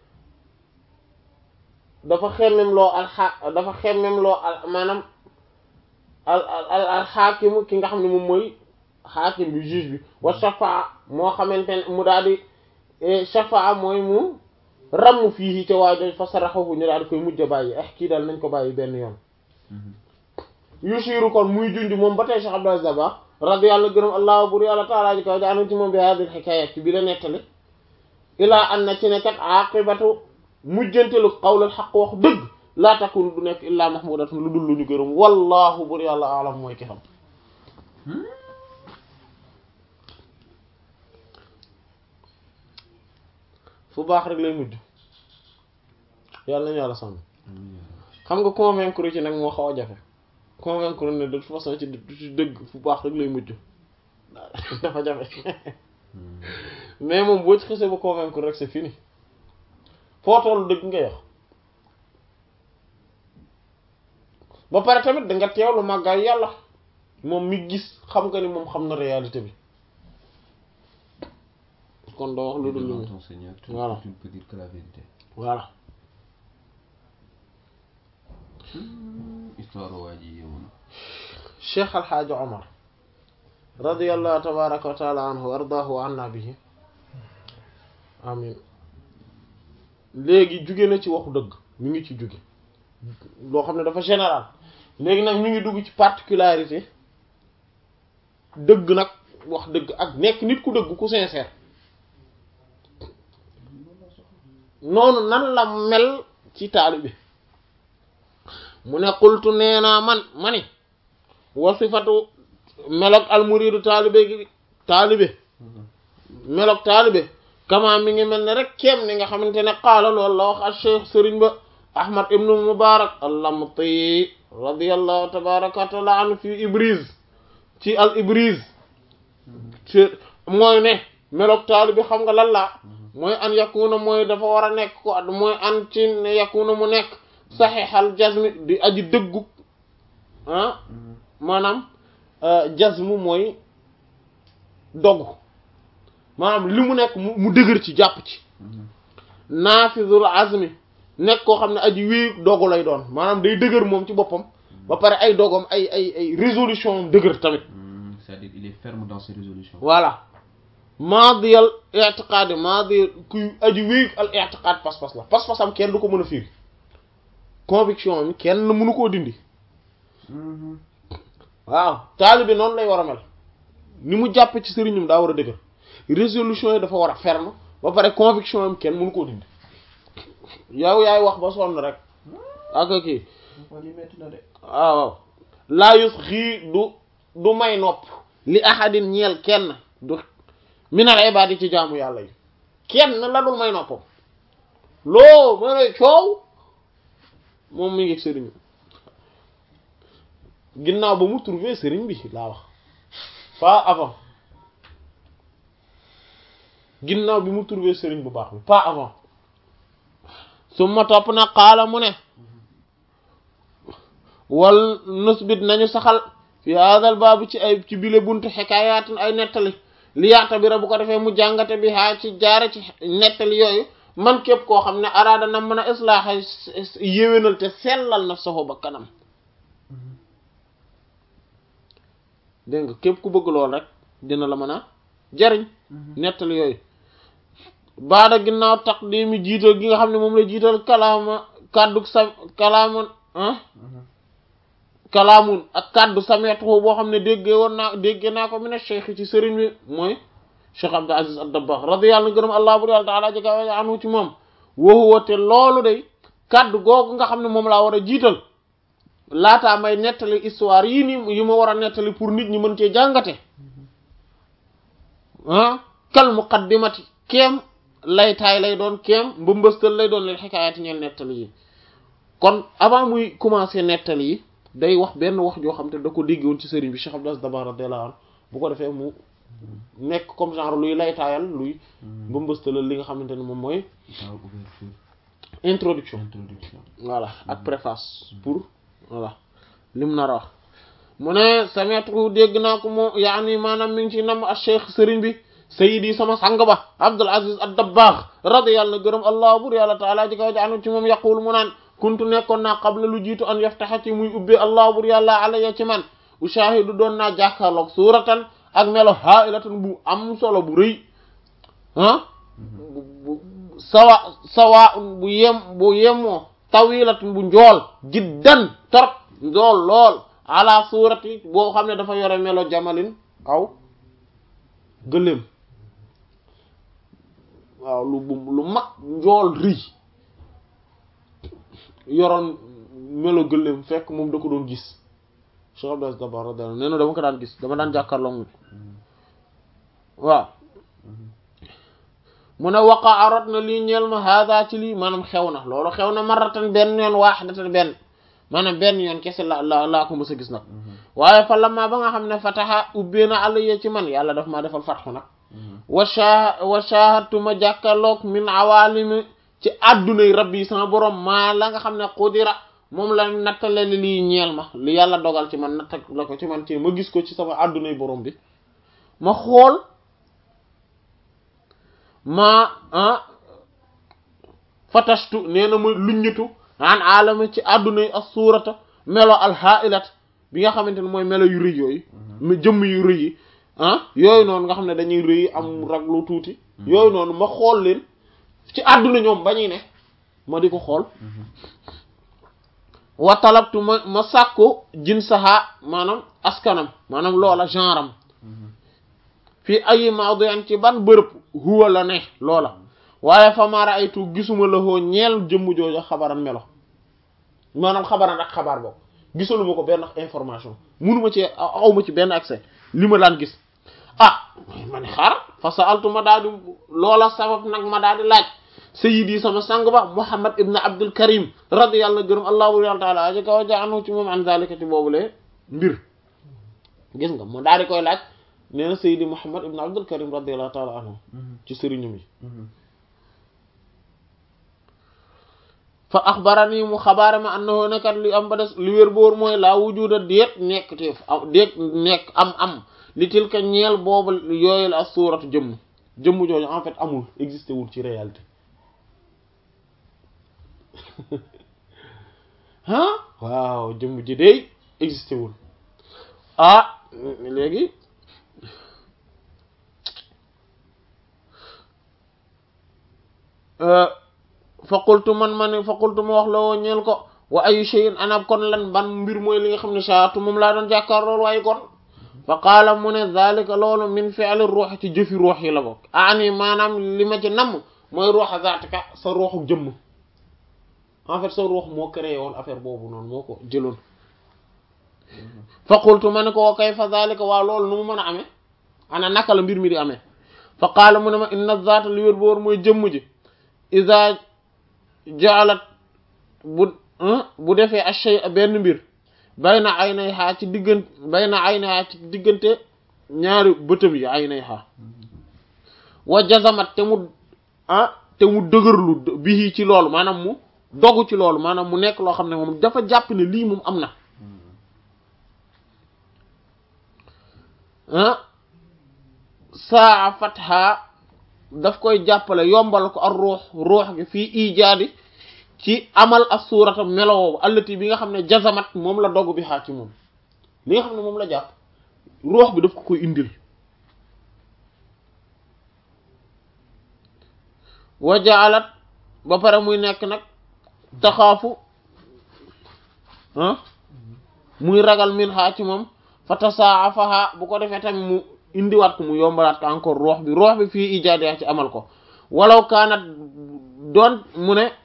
dafa xemmem loo al xa dafa xemmem loo al maanaam al al al al xaakimu ki nga xam ne moom mooy xaakim bi juge bi wa shafaa moo xamante ne mu daal di eh, shafaa mooy mu ramm fii ca waajo fa saraxahu ñu daal di koy mujj a bàyyi eh kii daal nañ ko bàyyi benn yoon Mhm. yusiru kon muy junj moom ba tey Cheikh Abdou Aziz Dabakh radi yàlla gërëm allah bur yàlla taala ji kaw ja anu ci moom bi hadil xikayat ci bi la nettali ilaa an na ci ne kat aqibatu mujjantelu qawlal xaq wax dëgg laa takun du nekk illaa mahmudatun lu dul lu ñu gërëm wallahu bur yàlla alam mooy ki xam fu baax rek lay mujj yàlla nañu yàlla sàmm Amiin yaa rabbi. xam nga convaincre ci nag moo xaw a jafe convaincre ne de toute façon ci ci dëgg fu baax rek lay mujj dafa jafe Mhm. mais moom boo ci xasee ba convaincre rek c'est fini foo toll dëgg ngay wax ba pare tamit da nga teewlu màggaay yàlla moom mi gis xam nga ni moom xam na réalité bi kon doo wax lu dul lu Devant mu ton Seigneur, tu, Voilà. tu ne peux dire que la vérité. voilà histoire waa ji yow na cheikh alxaaji omar radiallahu tabaraka wa taala anhu wa ardaahu wa anna bihi amin léegi jóge na ci waxu dëgg mi ngi ci jóge loo xam ne dafa général léegi nag mi ngi dugg ci particularité dëgg nag wax dëgg ak nekk nit ku dëgg ku sincère noonu nan la mel ci taalibe mu ne qultu nee naa man ma ni wasifatu melok almuridu taalibe gi taalibe melok taalibe kama mi ngi mel ne rek kéem ni nga xamante ne qaala loolu la wax al cheikh sëriñ ba ahmad ibnu mubarak allamti radiallahu tabaraka wa taala anhu fi ibris ci al ibris ci mooy ne melok taalibe xam nga lan la mooy an yakuna mooy dafa war a nekk ko mooy an ci ne yakuna mu nekk saxiixal jazmi di aji dëggu ah maanaam jazmu mooy dogu maanaam li mu nekk mu dëgër ci jàpp ci naafizul azmi nekk koo xam ne aji wéy dogu lay doon maanaam day dëgër moom ci boppam ba pare ay dogom ay ay ay résolution dëgër tamit c'est-à-dire il est ferme dans ses résolutions voilà maadiyal i'tiqaad maadi kuy aji wéy al i'tiqaad pas-pas la pas-pasam kenn du ko mën a firi conviction mi kenn mënu koo dindi waaw taalibe noonu lay war a mel ni mu jàppe ci sëriñum daa war a dëgër résolution yi dafa war a ferme ba pare conviction am kenn mënu koo dindi yow yaay wax ba sonn rek ak kii waaw waaw laa yus xii du du may nopp li ahadin ñeel kenn du minal ibaadi ci jaamu yàlla yi kenn la dul may noppam loo mën a coow moom mi ngi sëriñ ginnaaw ba mu trouvé sëriñ bi laa wax pas avant ginnaaw bi mu trouvé sëriñ bu baax bi pas avant su ma topp na xaala mu ne wal nusbit nañu saxal fi hadal baabu ci ay ci bile buntu xekaayaatun ay nettali li yaata bi ra bu ko defee mu jàngate bi haa ci jaare ci nettali yooyu man képp koo xam ne araada na mën a islaaxa yéwénal te sellal na soxo ba kanam dégg nga képp ku bëgg lool rek dina la mën a jariñ nettali yooyu baada ginnaaw taqdimi jiital gi nga xam ne moom la jiital kalaama kàddu sa kalaama ah kalaamun ak kàddu sameetuhu boo xam ne déggee woon naa déggee naa ko mi ne cheikh ci sëriñ bi mooy cheikh abdul aziz ad-dabbagh radiyallahu anhu gërëm allah bur yàlla taala jega anhu ci moom woowu te loolu day kàddu googu nga xam ne moom laa war a jiital laataa may nettali histoire yii nii yi ma war a nettali pour nit ñi mën cee jàngate ah kal muqaddimati kéem laytaay lay doon kéem mbëmbëstal lay doon leen xikaayaati ñeel nettali yi kon avant muy commencer nettali yi day wax benn wax joo xam te da ko déggoon ci sëriñ bi Cheikh Abdou Aziz Dabakh radiyallahu anhu bu ko defee mu nekk comme genre luy laytaayal luy mbëmbëstalal li nga xamante ne moom mooy introduction introduction voilà ak préface pour voilà lim nar a wax mu ne sametu dégg naa ko moo yaani maanaam mi ngi ci nam a cheikh sëriñ bi sayidi sama sang ba Abdul Aziz ad-Dabbagh radiyallahu na gërëm allah bur yàlla taala ji kaw ji anu ci moom yaqul mu naan kuntu nekkoon naa qabla lu jiitu an yaftaxa ci muy ubbee allah bur yàlla alaya ci man ushahidu doon naa jàkkaarloog suuratan ak melo hailatan bu am solo bu rëy ah bu sawa sawa bu yem bu yemoo tawilatun bu njool jiddan torop njool lool ala suurati boo xam ne dafa yore melo jamalin aw gëléem waaw lu bu lu mag njool rëy yoroon melo gëléem fekk moom da ko doon gis Cheikh Abdou Aziz Dabakh radiyallahu nee na dama ko daan gis dama daan jàkkaarloo moom waaw mu ne waqa arot na lii ñeel ma hada ci lii maanaam xew na loolu xew na maratan benn yoon waaxidatan benn maanaam benn yoon kese la la laa ko mës a gis nag waaye fa lamma ba nga xam ne fataxa ubbee na àll yee ci man yàlla daf maa defal fatxu nag wa sha wa shahadtu ma jàkkaarloog min awaalimi ci addunay rabbi yi sama borom maa la nga xam ne qudira moom la nattale li lii ñeel ma li yàlla dogal ci man natta la ko ci man ci ma gis ko ci sama addunay borom bi ma xool ma ah fatashtu nee na ma luññatu an alama ci àdduna yi as suurata melo alhailat bi nga xamante ne mooy melo yu rëy yooyu mu jëmm yu rëy yi ah yooyu noonu nga xam ne dañuy rëy am raglu tuuti yooyu noonu ma xool leen ci àdduna ñoom bañuy ne ma di ko xool wa talabtu ma ma sàkku jinsaha maanaam askanam maanaam loola genre am fii ayi mawdi'an ci ban bërëb huwa la ne loola waaye fa ma ra'aytu gisuma la hoo ñeel jëmm jooju xabaran melo maanaam xabaran ak xabaar boobu gisaluma ko benn information munuma ci awma ci benn accès li ma daan gis ah ma ne xaar fa sa'altu ma daal di loola sabab nag ma daal di laaj sayyidi sama sang ba Muhammad ibn Abdul Karim radiyallahu gërëm allahu taala aji kaw ja anu ci moom an zalika ci boobule mbir gis nga ma daal di koy laaj nee na sayyidi Muhammad ibn Abdul Karim radiyallahu taala anhu ci sëriñum yi fa axbarani mu xabaare ma annahu nekkat li am ba des li wér boor mooy laa wujuda déet nekk teef déet nekk am am li tilka ñeel boobu yooyu la suuratu jëmm jëmm jooju en fait amul existé wul ci réalité ah waaw jëmm ji dey existé wul ah léegi fa qultu man ma ne fa qultu ma wax la woo ñeel ko wa ayu shay'in anab kon lan ban mbir mooy li nga xam ne saatu moom laa doon jàkkaar loolu waaye kon fa qaala mu ne zalika loolu min fi'li ruux ci jëfi ruux yi la bokk ani maanaam li ma ci namm mooy ruuxa zaatika sa ruuxu jëmm en fait sa ruux moo créé woon affaire boobu noonu moo ko jëloon fa qultu ma ne ko wa kayfa zalika waa loolu nu mu mën a amee ana naka la mbir mi di amee fa qaala mu ne ma inna zaata li wér boor mooy jëmm ji iza jaalat bu bu defee ashay benn mbir bayna aynayha ci diggante bayna aynayha ci diggante ñaari bëtam yi aynayha wa jazamat te mu ah te mu dëgërlu bii ci loolu maanaam mu dogu ci loolu maanaam mu nekk loo xam ne moom dafa jàpp ne lii moom am na ah saa fatha daf koy jàppale yombal ko ak ruux ruux gi fii ijaadi ci amal as suurata melowoobu allati bi nga xam ne jazamat moom la dogg bi xaa ci moom li nga xam ne moom la jàpp ruux bi daf ko koy indil wa jaalat ba pare muy nekk nag taxaafu ah muy ragal min xaa ci moom fa tasaafaha bu ko defee tamit mu indiwaat ko mu yombalaat ko encore ruux bi ruux bi fii ijaadi ci amal ko walaw kaanat doon mu ne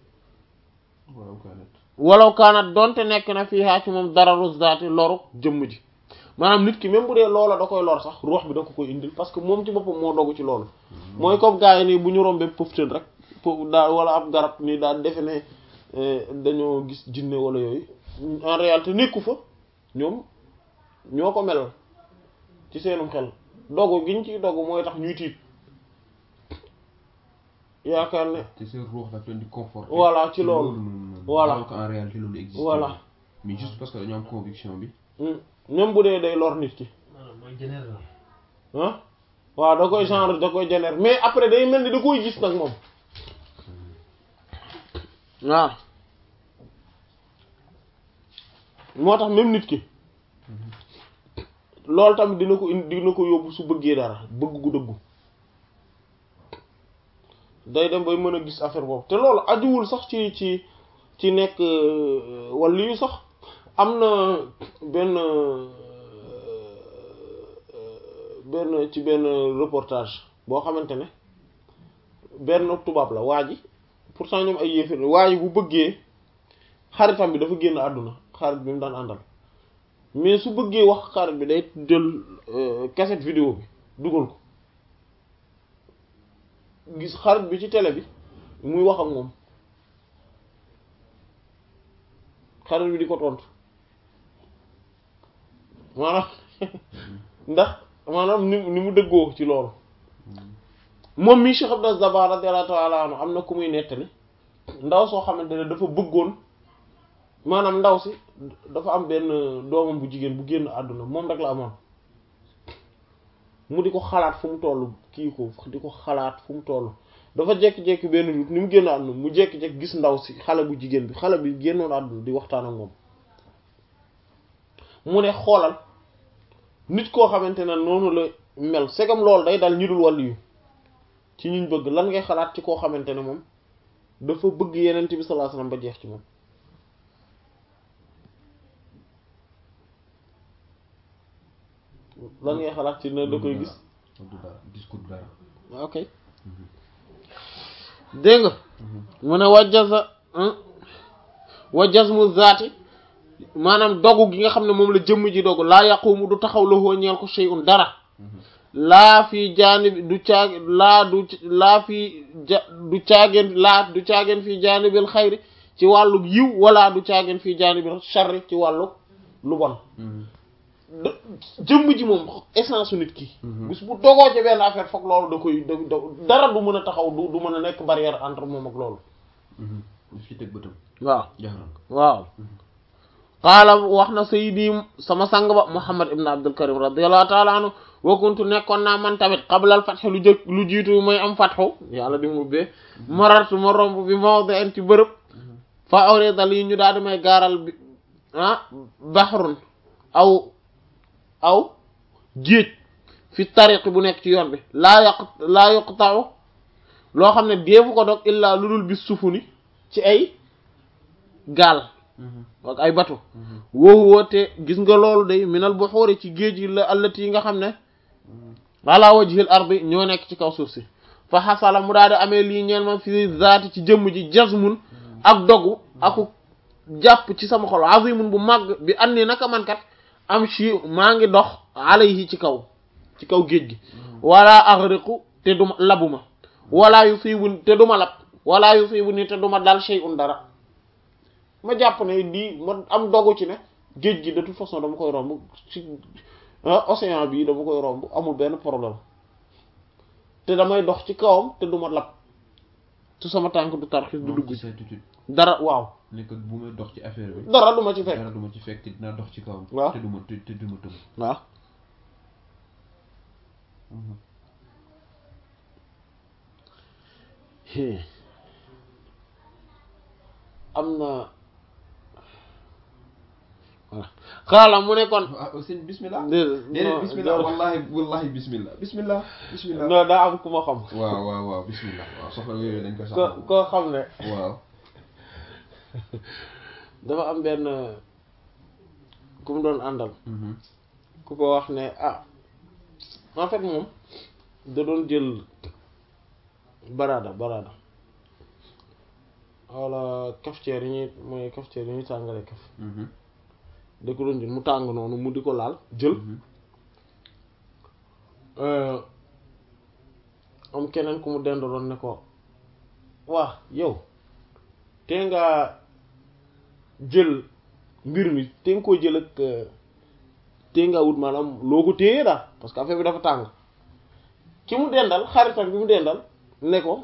walaw kaanat doonte nekk na fii haa ci moom dararu zaati loru jëmm ji maanaam nit ki même bu dee loola da koy lor sax ruux bi da ko koy indil parce que moom ci boppam moo dogu ci loolu mooy comme gars yi nii bu ñu rombee pëftan rek daal wala ab garab nii daal defe ne dañoo gis jinne wala yooyu en réalité nekku fa ñoom ñoo ko melal ci seenum xel dogu giñ ciy dogu mooy tax ñuy tiit yaakaar ne te seen ruux daf leen di conforter voilà ci loolu voilà alors qu'en réalité loolu existe voilà mais juste parce que dañoo am conviction bi même bu dee day lor nit ki mooy général ah waaw da koy genre da koy génère mais après day mel ni da koy gis nag moom waaw moo tax même nit ki loolu tamit dina ko indi dina ko yóbbu su bëggee dara bëgg gu dëggu day dem bay mën a gis affaire boobu te loolu ajuwul sax ci ci ci nekk wala yu sax am na benn benn ci benn reportage boo xamante ne benn tubaab la waa ji pourtant ñoom ay yéefir waa ji bu bëggee xaritam bi dafa génn àdduna xarit bi mu daan àndal mais su bëggee wax xarit bi day jël cassette vidéo bi dugal ko gis xarit bi ci télé bi muy wax ak moom xarit bi di ko tontu maanaam ndax maanaam ni ni mu dëggoo ci loolu moom mii Cheikh Abdou Dabakh radiyallahu ta'ala anhu am na ku muy nettali ndaw soo xamante ne dafa bëggoon maanaam ndaw si dafa am benn doomam bu jigéen bu génn àdduna moom rek la amoon mu di ko xalaat fu mu toll kii ko di ko xalaat fu mu toll dafa jékki-jékki benn nit ni mu génn àdduna mu jékki-jékki gis ndaw si xale bu jigéen bi xale bi génnoon àdduna di waxtaan ak moom mu ne xoolal nit koo xamante ne noonu la mel segam loolu day dal ñi dul wàllu yu ci ñuñ bëgg lan ngay xalaat ci koo xamante ne moom dafa bëgg yenent bi sallallahu alayhi wasallam ba jeex ci moom lan ngay xalaat ci ne da koy gis du dara gis ko du dara ok dégg nga mu ne wajjaza wajjazmu zaati maanaam dogu gi nga xam ne moom la jëmm ji dogu laa yaqumu du taxaw la hoo ñeel ko shay'un dara laa fi jaanibi du caag laa du laa fi ja du caageen laa du caageen fii jaanibil xayri ci wàllu yiw wala du caageen fii jaanibil sharri ci wàllu lu bon jëmm ji moom essence su nit ki bis bu dogoo ci benn affaire foog loolu da koy da dara du mën a taxaw du du mën a nekk barrière entre moom ak loolu daf ci teg bëtam waaw jaxaran ko waaw qaala wax na sayyidi sama sang ba muhammad ibn abdul karim radiyallahu ta'ala anhu wa kuntu nekkoon naa man tamit qablal fatxe lu jëkk lu jiitu may am fatxu yàlla di mu ubbee marartu ma romb bi mawdi'in ci bërëb fa awrida lii ñu daal di may gaaral bi ah bahrun aw aw géej fi tariq bu nekk ci yoon bi laa yaq laa yuqta'u loo xam ne deefu ko dog illaa lu dul bis sufuni ci ay gaal ak ay bato woowu woote gis nga loolu day minal buxuuri ci géej yi la allati yi nga xam ne ala wajhil ardi ñoo nekk ci kaw suuf si fa xasala mu daal di amee lii ñeel ma fi zaati ci jëmm ji jazmun ak dogu aku jàpp ci sama xol azimun bu màgg bi andi naka man kat am ci maa ngi dox alayhi ci kaw ci kaw géej gi wala aghriqu te duma labuma wala yusibu te duma lab wala yusibu ni te duma dal shay'un dara ma jàpp ne lii ma am dogu ci ne géej gi de toute façon dama koy romb ci océan bi dama koy romb amul benn problème te damay dox ci kawam te duma lab te sama tànk du tarxis du dugg ci certitude dara waaw ne que bu may dox ci affaire bi dara du ma ci fekk dara du ma ci fekk te dinaa dox ci kawam waaw te du ma te te du ma tëb waaw am na voilà xaala mu ne kon ah sëñ bismillah déedéet déedéet non, bismillah non. wallahi wallahi bismillah bismillah bismillah non daa am ku ma xam waaw waaw waaw bismillah waaw soxla yooyu dañ koy ko sax koo xam ne waaw dafa am benn ku mu doon àndal mhm ku ko wax ne ah en fait moom da doon jël barada barada wala cafetière yi ñuy mooy cafetière yi ñuy tàngale kaf mhm da ko doon jël mu tàng noonu mu di ko laal jël mhm euh, am keneen ku mu dendaloon ne ko waa yow te nga jël mbir mi te nga koo jël ak euh, te nga wut maanaam loo ko téye daal parce que affaire bi dafa tàng ki mu dendal xaritam bi mu dendal ne ko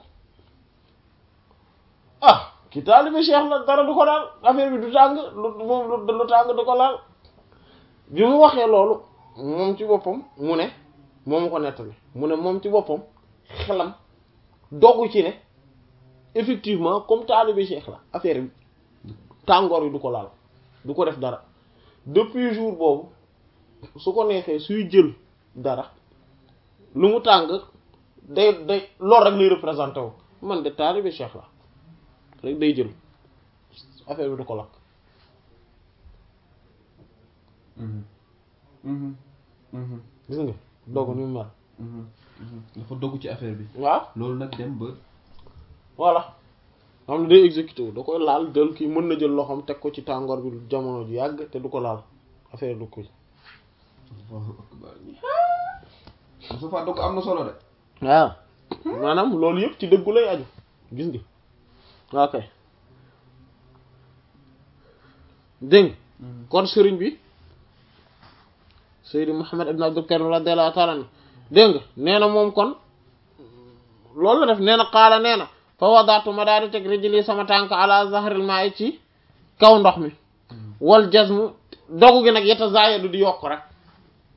ah ki taalibe cheikh la dara du ko daal affaire bi du tàng lu moom lu lu tàng du ko laal bi mu waxee loolu moom ci boppam mu ne moom ko nettali mu ne moom ci boppam xelam doggu ci ne effectivement comme taalibe cheikh la affaire bi tàngoor yi du ko laal du ko def dara depuis jour boobu su ko neexee suy jël dara lu mu tàng day day loolu rek lay représenté wu man de taalibe cheikh la rek day jël affaire bi du ko lakk mhm mhm mhm gis nga dogu ni mu mel mhm mhm dafa dogg ci affaire bi waaw loolu nag dem ba voilà xam ne day exécuté wu da koy laal jël kii mën na jël loxoom teg ko ci tàngoor bi jamono ju yàgg te du ko laal affaire du koy Allahu akbar Moustapha dogg am na solo de waaw maanaam loolu yëpp ci dëggu lay aju gis nga ok dégg nga kon sëriñ bi Seydi Muhammad ibn Abdul Karim radiyallahu ta'ala anhu dégg nga nee na moom kon loolu la def nee na xaala nee na fa wadaatu ma daal di teg rijli sama tànk ala zahril ma'i ci kaw ndox mi wal jazmu dogu gi nag yetta zaayadu di yokk rek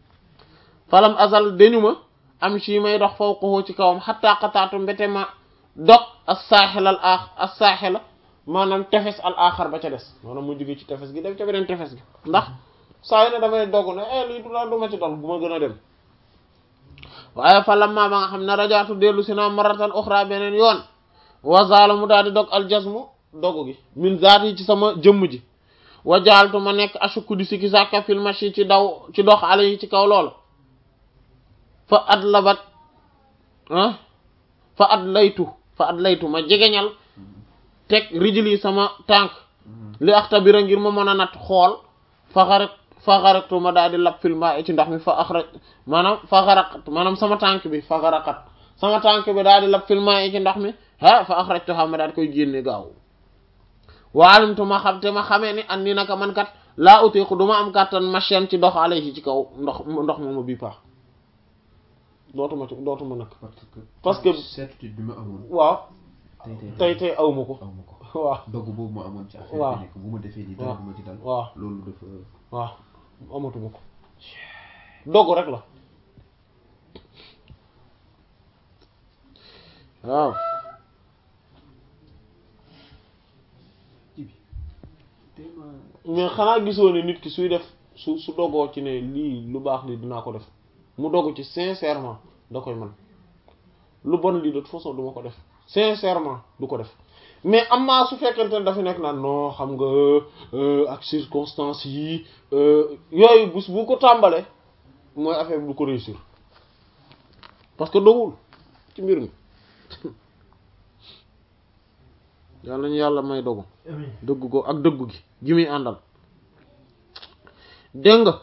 falam azal dañu ma am ci may dox fawqahu ci kawam xatta qataatu mbete ma dog as saaxil al aax as saaxila maanaam tefes al aaxar ba ca des maanaam mu jóge ci tefes gi dem ca beneen tefes gi ndax saa yu ne damay dogg ne eh lii du daal du ma ci dal bu ma gën a dem waaye fa lamma ba nga xam ne rajaatu dellu si naa maratan uxra beneen yoon wazaala mu daal di dog aljasmu dogu gi min zaat yi ci sama jëmm ji wa jaaltu ma nekk ashukku di sikki sàkka fil mashi ci daw ci dox ale yi ci kaw loolu fa at labat ah fa at laytu fa at laytu ma jegeñal teg rijli yi sama tànk li axtabira ngir ma mën a nat xool fa xarat fa xaratu ma daal di lab fil maa ci ndox mi fa axraj maanaam fa xaraqat maanaam sama tànk bi fa xaraqat sama tànk bi daal di lab fil maa ci ndox mi ah fa axrajtuha ma daal di koy génne gaaw waalimtu ma xam te ma xamee ni an ni naka man kat laa utiiku du ma am kàttan machine ci dox alayhi ci kaw ndox ndox mooma bii paax dootuma ci dootuma nag parce que Parce que- certitude bi ma amoon waaw tey tey tey tey awma ko aw ma ko waaw dogg boobu ma amoon ci affaire waaw. bi nekk bu ma defee di dara waaw du ma ci dal waaw loolu dafa waaw amatuma ko dogg rek la waaw ji bi tey ma mais xanaa gisoo ne nit ki suy def su su dogoo ci ne lii lu baax lii dinaa ko def mu dogu ci sincèrement da koy man lu bon lii de toute façon du ma ko def sincèrement du ko def mais am naa su fekkente ne dafa nekk naan non xam nga euh, ak circonstances yi euh, yooyu bus bu ko tàmbalee mooy affaire bi du ko réussir parce que dogul ci mbir mi yàlla ñu yàlla may dogu amiin dëgg ko ak dëggu gi gi muy àndal dégg nga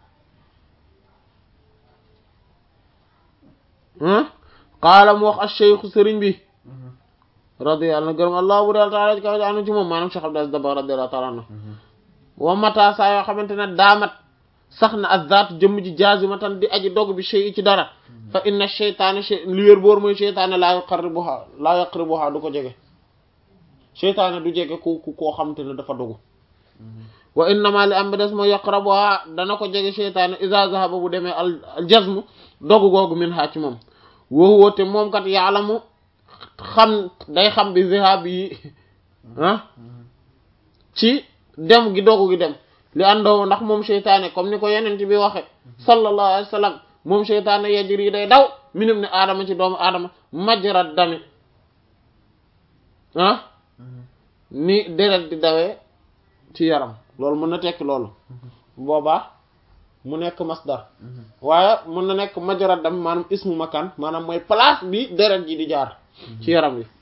ah qaala mu wax ash-shaykhu sëriñ bi radiyallahu anhu gërëm allah bu dal taala ci kaw anu ci moom maanaam Cheikh Abdou Aziz Dabakh radiyallahu taala anhu wa mata saa yoo xamante ne daamat sax na azzaat jëmm ji jaazimatan di aji dog bi shay ci dara fa inna sheytaane li wér boor mooy sheytaane laa yuqarribuha laa yaqribuha du ko jege seytaane du jege ku ku koo xamante ne dafa dogu wa innama li am bi des mooy yaqrabuha dana ko jege seytaane iza zahaba bu demee al al jazmu dogu googu min ha ci moom woo woote moom kat yaalamu xam day xam bi zahab yi ah ci dem gi dogu gi dem li àndoo ndax moom seytaane comme ni ko yeneen bi waxe sallallahu alayhi wa sallam moom seytaane yajri day daw minum ne aadama ci doomu aadama majrat dami ah ni deret di dawee ci yaram loolu mën na tekki loolu boobaa mu nekk masdar waaye mën na nekk majrat dam maanaam ismu makan maanaam mooy place bi deret ji di jaar ci yaram wi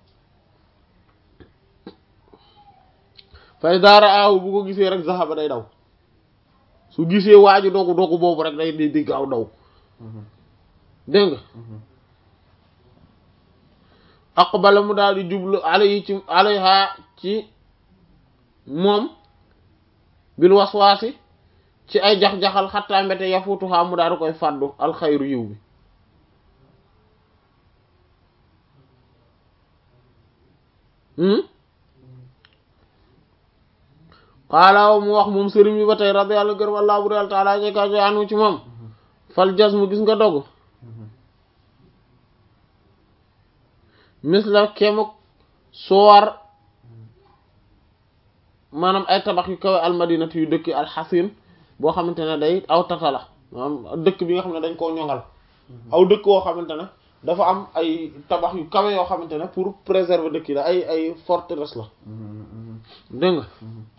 fay daara aaw bu ko gisee rek zahaba day daw su gisee waaju dogu dogu boobu rek day di di gaaw daw dégg nga aqbala mu daal di jublu alayhi ci alayha ci moom bil waswaasi ci ay jax-jaxal xattaa mbete yafutuhaa mu daal di koy fàddu alxayru yiw bi xaala mu wax moom sëriñ bi ba tey radiyallahu gërëm allah bu dal taala ci kaw anu ci moom fal jasmu gis nga dogg misla kemuk soor maanaam ay tabax yu kawe almadinati yu dëkk alxasin boo xamante ne day aw tata la maanaam dëkk bi nga xam ne dañ koo ñoŋal aw dëkk woo xamante ne dafa am ay tabax yu kawe yoo xamante ne pour préserver dëkk yi la ay ay forteresse la dégg nga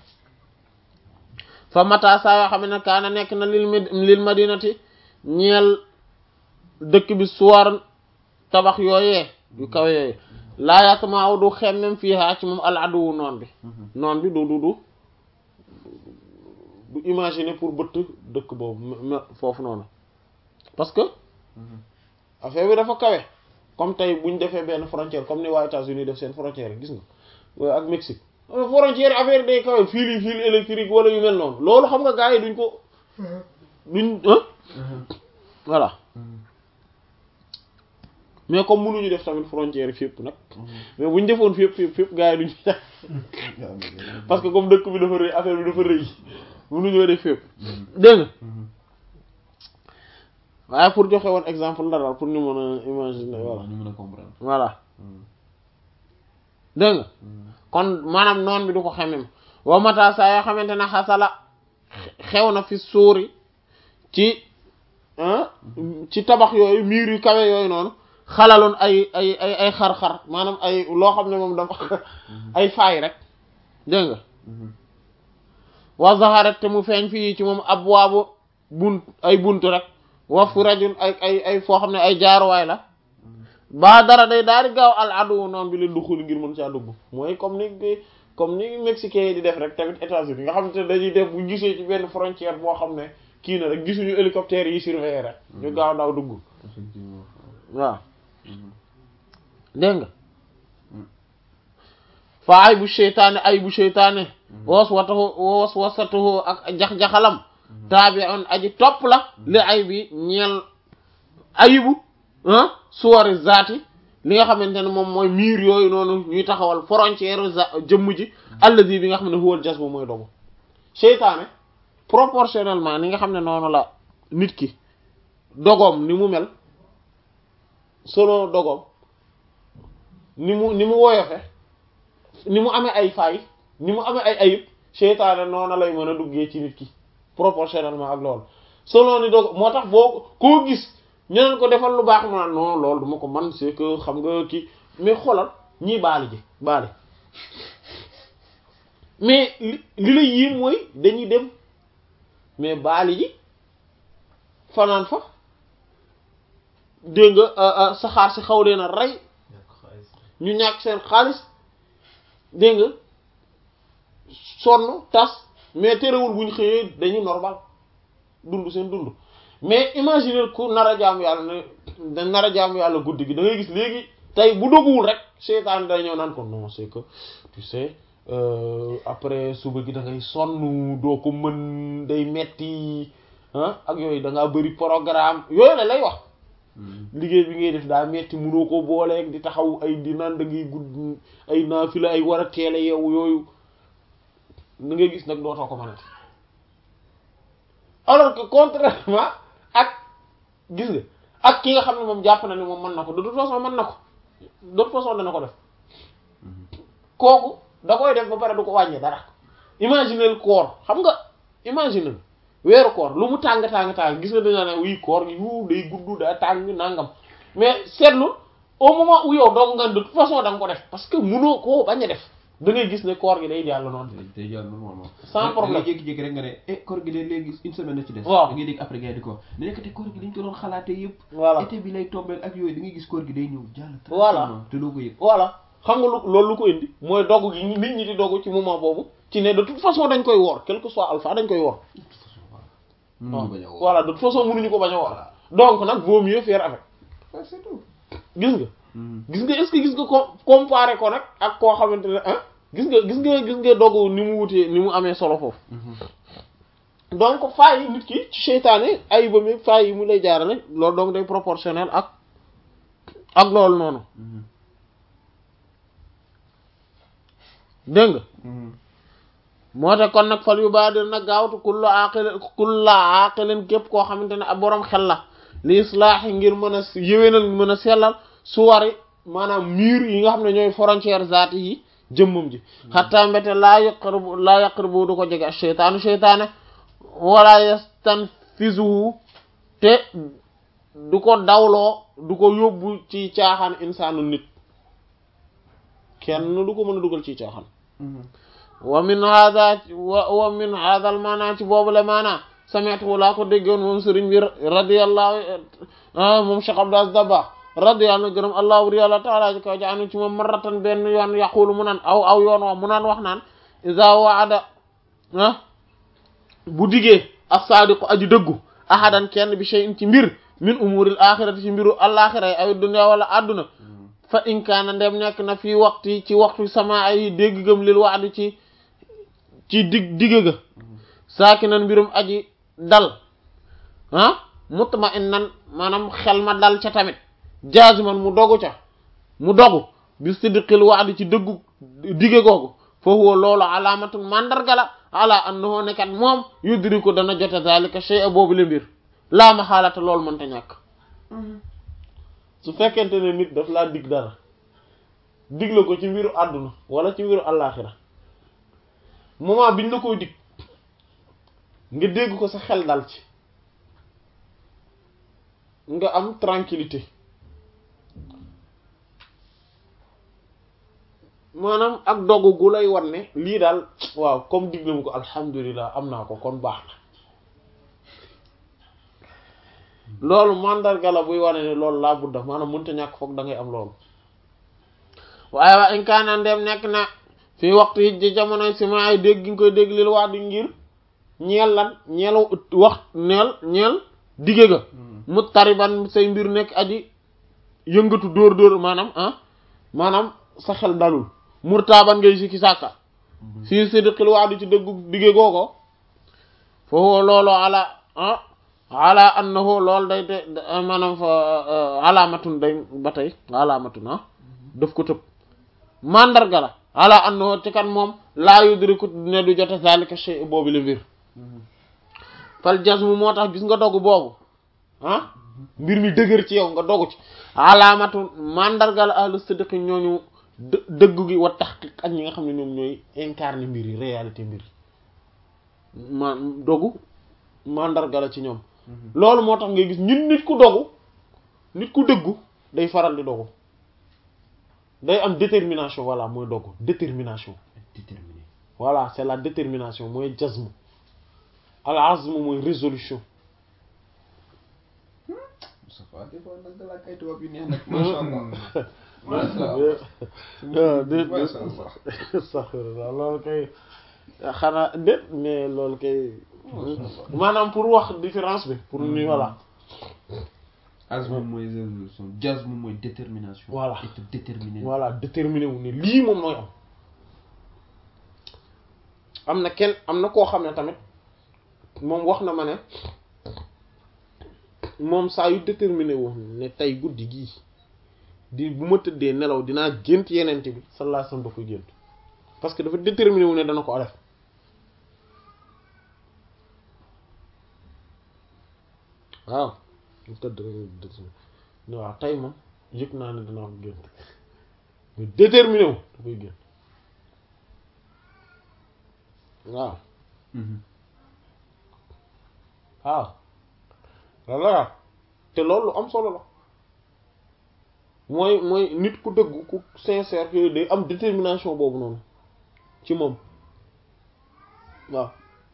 fa mata saa yoo xam ne kaana nekk na lil lil madinati ñeel dëkk bi suwar tabax yooyee yu kawe yooyu laa yasmaaw du xemmem fiihaa ci moom al aduwu noon bi noon bi du du du du imaginer pour bëtt dëkk boobu m foofu noonu parce que affaire bi dafa kawe comme tey bu ñu defee benn frontière comme ni waa États-Unis def seen frontière gis nga ak Mexique frontière affaire day kawe fil yi fil électrique wala yu mel noonu loolu xam nga gars yi duñ ko duñ voilà mais comme mënuñu def tamit frontière fépp nag mais bu ñu defoon fépp fépp fépp gars yi duñu parce que comme dëkk bi dafa rëy affaire bi dafa rëy mënuñoo def fépp dégg nga waaye pour joxe woon exemple la daal pour ñu mën a imaginer voilà ñu mën a comprendre voilà dégg nga kon maanaam noon bi du ko xemem wa mata saa yoo xamante ne xasala xew na fi suuri ci ci tabax yooyu miir yu kawe yooyu noonu xalaloon ay ay ay ay xar-xar maanaam ay loo xam ne moom dafa ay faay rek dégg nga wa zaharat te mu feeñ fii ci moom abwaabu bunt ay bunt rek wa fu rajul ay ay ay foo xam ne ay jaaruwaay la ba dara day daal di gaaw al adu noonu bi leen duxul ngir mën caa dugg mooy comme ni comme ni mexicain yi di def rek tamit États-Unis nga xam te dañuy def bu gisee ci benn frontière boo xam ne kii na rek gisuñu hélicoptère yi surveiller rek ñu gaaw daw dugg effectivement waaw dégg nga fa ay bu seytaane ay bu seytaane was watahu was wasatuhu ak jax-jaxalam taabi on aji topp la li ay bi ñeel ayibu ah suwari zaati li nga xamante ne moom mooy miir yooyu noonu ñuy taxawal frontière za jëmm ji allazi bi nga xam ne huwal jas bu mooy dogu seytaane proportionnellement ni nga xam ne noonu la nit ki dogoom ni mu mel selon dogoom ni mu ni mu woyofe ni mu amee ay faay ni mu amee ay ayib seytaane noonu lay mën a duggee ci nit ki proportionnellement ak loolu selon ni dog moo tax boo koo gis ñu neen ko defal lu baax ma non loolu duma ko man c'est que xam nga kii mais xoolal ñii baali ji baali mais li li la yii mooy dañuy dem mais baali ji fanaan fa dégg nga saxaar si xaw leen a rey ñàkk xaalis ñu ñàkk seen xaalis dégg nga sonn tas mais terewul bu ñu xëyee dañuy normal dund seen dund mais imaginer ku nar a jaamu yàlla ne da nar a jaamu yàlla guddi gi da ngay gis léegi tey bu doguwul rek seytaan day ñëw naan ko non c'est que tu sais euh, après suba gi da ngay sonn doo ko mën day metti ah ak yooyu da ngaa bëri programme yooyu la lay wax liggéey bi ngay def daa metti mënoo ko booleeg di taxaw ay di naan da ngay gudd ay naafila ay war a teel a yeewu yooyu da ngay gis nag dootoo ko mënati alors que contrairement ak gis nga ak ki nga xam ne moom jàpp na ne moom mën na ko de toute façon mën na ko de toute façon dana ko def kooku da koy def ba pare du ko wàññi dara imaginez koor xam nga imaginez weeru koor lu mu tàng tàng tàng gis nga dañoo ne wii koor gi yu day gudd daa tàng nangam mais seetlu au moment où yow doog nga de toute façon da nga ko def parce que munoo koo bañ a def da ngay gis ne koor gi day jàll noonu. day jàll normalement sans problème da ngay jékki-jékki rek nga ne eh koor gi de léegi une semaine na ci des waaw da ngay dégg après gars yi di ko wax ne nekkate koor gi dañ ko doon xalaatee yëpp voilà été bi lay tombeel ak yooyu da ngay gis koor gi day ñëw jàll Voilà. tranquillement te doo ko yëg voilà xam nga lu loolu lu ko indi mooy dogu gi nit ñi di dogu ci moment boobu ci ne de toute façon dañ koy woor quel que soit alpha dañ koy woor. mënuñu bañ a woo voilà de toute façon mënuñu ko bañ a woor donc nag vaut mieux faire avec Ouais, c'est tout gis nga. gis nga est-ce que gis nga ko comparé ko nag ak koo xamante ne ah gis nga gis nga gis nga dogu ni mu wutee ni mu amee solo foofu donc faay yi nit ki ci seytaane ay ba mi faay yi mu lay jaarale loolu donc day proportionnel ak ak loolu noonu dégg nga moo tax kon nag fal yu baadir nag gaawtu kullu aqilin kullu aqilin képp koo xamante ne ab boroom xel la li islaahi ngir mën a yéwénal mën a sellal suwari maanaam mur yi nga xam ne ñooy frontière zaati yi jëmmam ji xattaa mbete laa yaqrabu laa yaqrabu du ko jege ak seytaanu seytaane wala yastanfizuhu te du ko dawloo du ko yóbbu ci caaxaan insaanu nit kenn du ko mën a dugal ci caaxaan wa min hada wa wa min hada al maana ci boobu le maana sami'tu laa ko déggoon moom sëriñ bi radiyallahu moom Cheikh Abdou Aziz Dabakh radiyallahu gërëm allah wuri yàlla taala ji kaw ja anu ci moom marratan benn yoon yaqulu mu naan aw aw yoon wax mu naan wax naan iza waada ah bu digee as-sadiqu aji dëggu ahadan kenn bi shay'in ci mbir min umuril axirati ci mbiru alaxira yi aw dunya wala adduna fa in kaana ndem nekk na fii waxtu ci waxtu sama ay dégg gëm lil waadi ci ci dig digg ga saaki nan mbirum aji dal ah mutma in nan maanaam xel ma dal ca tamit jaziman mu dogu ca mu dogu bi sidqil waadi ci dëggu digge googu fa huwa loolu alaamatun mandarga la ala annahu nekkat moom yudriku dana jote zalika shay'a boobu le mbir laa ma xaalata loolu mënta ñàkk su fekkente ne nit daf laa dig dara digle ko ci mbiru àdduna wala ci mbiru àllaaxira moment biñ la koy dig nga dégg ko sa xel dal ci nga am tranquillité maanaam ak dogu gu lay wan ne lii daal waaw comme digle mu ko alhamdulilah am naa ko kon baax na loolu mandarga la buy wane ne loolu laa budda maanaam mënta ñàkk foog da ngay am loolu waaye waa in kaana ndem nekk na fii waxtu yi ci jamonoy sima ay dégg gi nga koy dégg lil wax di ngir ñeel lan ñeel wax neel ñeel dige ga mu tariban say mbir nekk aji yëngatu dóor dóor maanaam ah maanaam sa xel dalul murtaaban ngay sikki sàkka fii sidqil wax di ci dëggu dige gooko foofu loolu ala ah ala annahu loolu day te maanaam fa alaamatun day ba tey alaamatun ah daf ko tëb mandarga la ala annahu ci kan moom laa yudriku ne du jote zalika shay boobu la mbir fal jazmu moo tax gis nga dogu boobu ah mbir mi dëgër ci yow nga dogu ci alaamatu mandarga la ahlu sidqi ñooñu dë- dëggu gi wa tahqiq ak ñi nga xam ne ñoom ñooy incarner mbir yi réalité mbir yi ma dogu mandarga la ci ñoom loolu moo tax ngay gis ñun nit ku dogu nit ku dëggu day faral di dogu day am détermination voilà mooy dogu détermination déterminé voilà c'est la détermination mooy jazm al azm mooy résolution Moustapha des fois nag dalaa kay tubaab yu neex nag macha allah macha ah déet macha allah astaghfirullah loolu kay xanaa déet mais loolu kay maanaam pour wax différence bi pour ni voilà azm mooy résolution jazm mooy détermination Voilà. être déterminé voilà déterminé wu ni lii moom mooy am am na kenn am na koo xam ne tamit moom wax na ma ne moom saa yu déterminé wu ne tey guddi gii di bu ma tëddee nelaw dinaa gént yeneen bi sallallahu alayhi wasallam da koy gént parce que dafa déterminé wu ne dana ko def waaw mu tëdd rek déterminé ne waaw tey moom yëg naa ne dinaa ko gént mu déterminé wu da koy gént waaw Mhm. waaw loolu la te loolu lu am solo la mooy mooy nit ku dëggu ku sincère que day am détermination boobu noonu ci moom waaw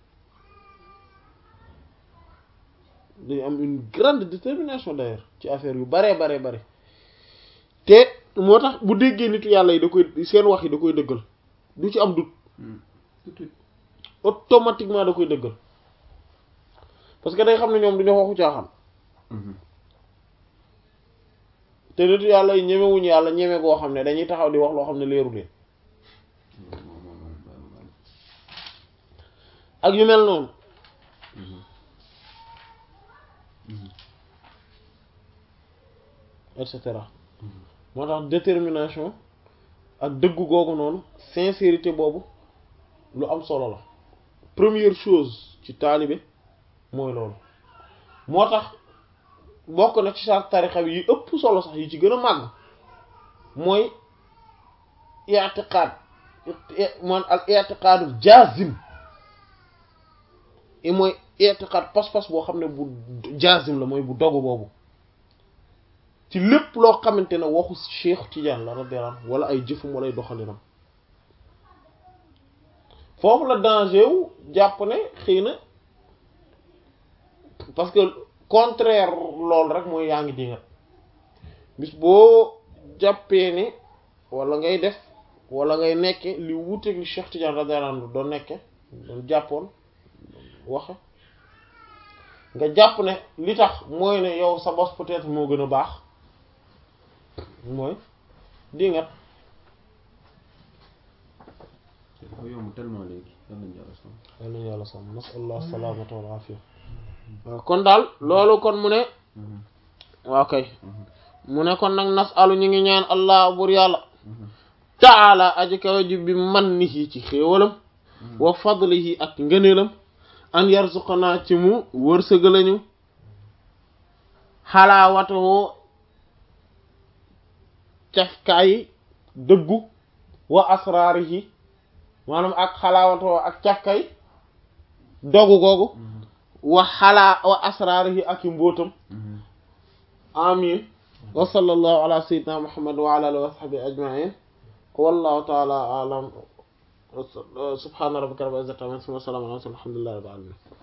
day am une grande détermination d'ailleurs ci affaire yu baree baree bare te moo tax bu déggee nitu yàlla yi da koy seen wax yi da koy dëggal du ci am dut Mhm. tout de suite automatiquement da koy dëggal parce que day xam ne ñoom duñu waxu caaxaan Mhm. te nitu yàlla yi ñemewuñu yàlla ñeme goo xam ne dañuy taxaw di wax loo xam ne leeru leen Moom, moom, moom, moom, moom. ak yu mel noonu Mhm. Mhm. et cetera Mhm. moo tax détermination ak dëggu googu noonu sincérité boobu lu am solo la première chose ci taalibe mooy loolu moo tax bokk na ci sa tarixa bi yi ëpp solo sax yi ci gën a màgg mooy i'tiqaad man al i'tiqaadul jaazim i mooy i'tiqaad pas-pas boo xam ne bu jaazim la mooy bu dogu boobu ci lépp loo xamante ne waxu Cheikh Tidiane la radiyallahu anhu wala ay jëfum wala ay doxalinam foofu la danger wu jàpp ne xëy na parce que contraire loolu rek mooy yaa ngi dingat bis boo jàppee ne wala ngay def wala ngay nekke li wuuteeg li Cheikh Tidiane radiyallahu anhu doon nekke doon jàppoon waxe nga jàpp ne li tax mooy ne yow sa bos peut-être moo gën a baax mooy dingat te dafa yomb tellement léegi yal nañu yàlla sonn. yal nañu yàlla sàmm nasallah salaamata wal afiya waaw kon daal loolu kon mu ne Mhm. waaw kay Mhm. mu ne kon nag nasalu ñu ngi ñaan allah bur yàlla Mhm. taala aji kawe ji bi mannihi ci xéewalam wa fadlihi ak ngëneelam an yarzuqana ci mu wërsëgalañu xalaawatoo cafkaayi dëggu wa asraarihi maanaam ak xalaawatoo ak càkkay dogu googu wa xalaa wa asraarihi ak i mbóotam amin wa sallallahu ala sayyidina muhammad wa ala alihi wa sahbihi ajma'in wallahu ta'ala a'lam subhana rabbika rabbil izzati amma yasifun wa salamun ala al mursalin walhamdulillahi rabbil alamin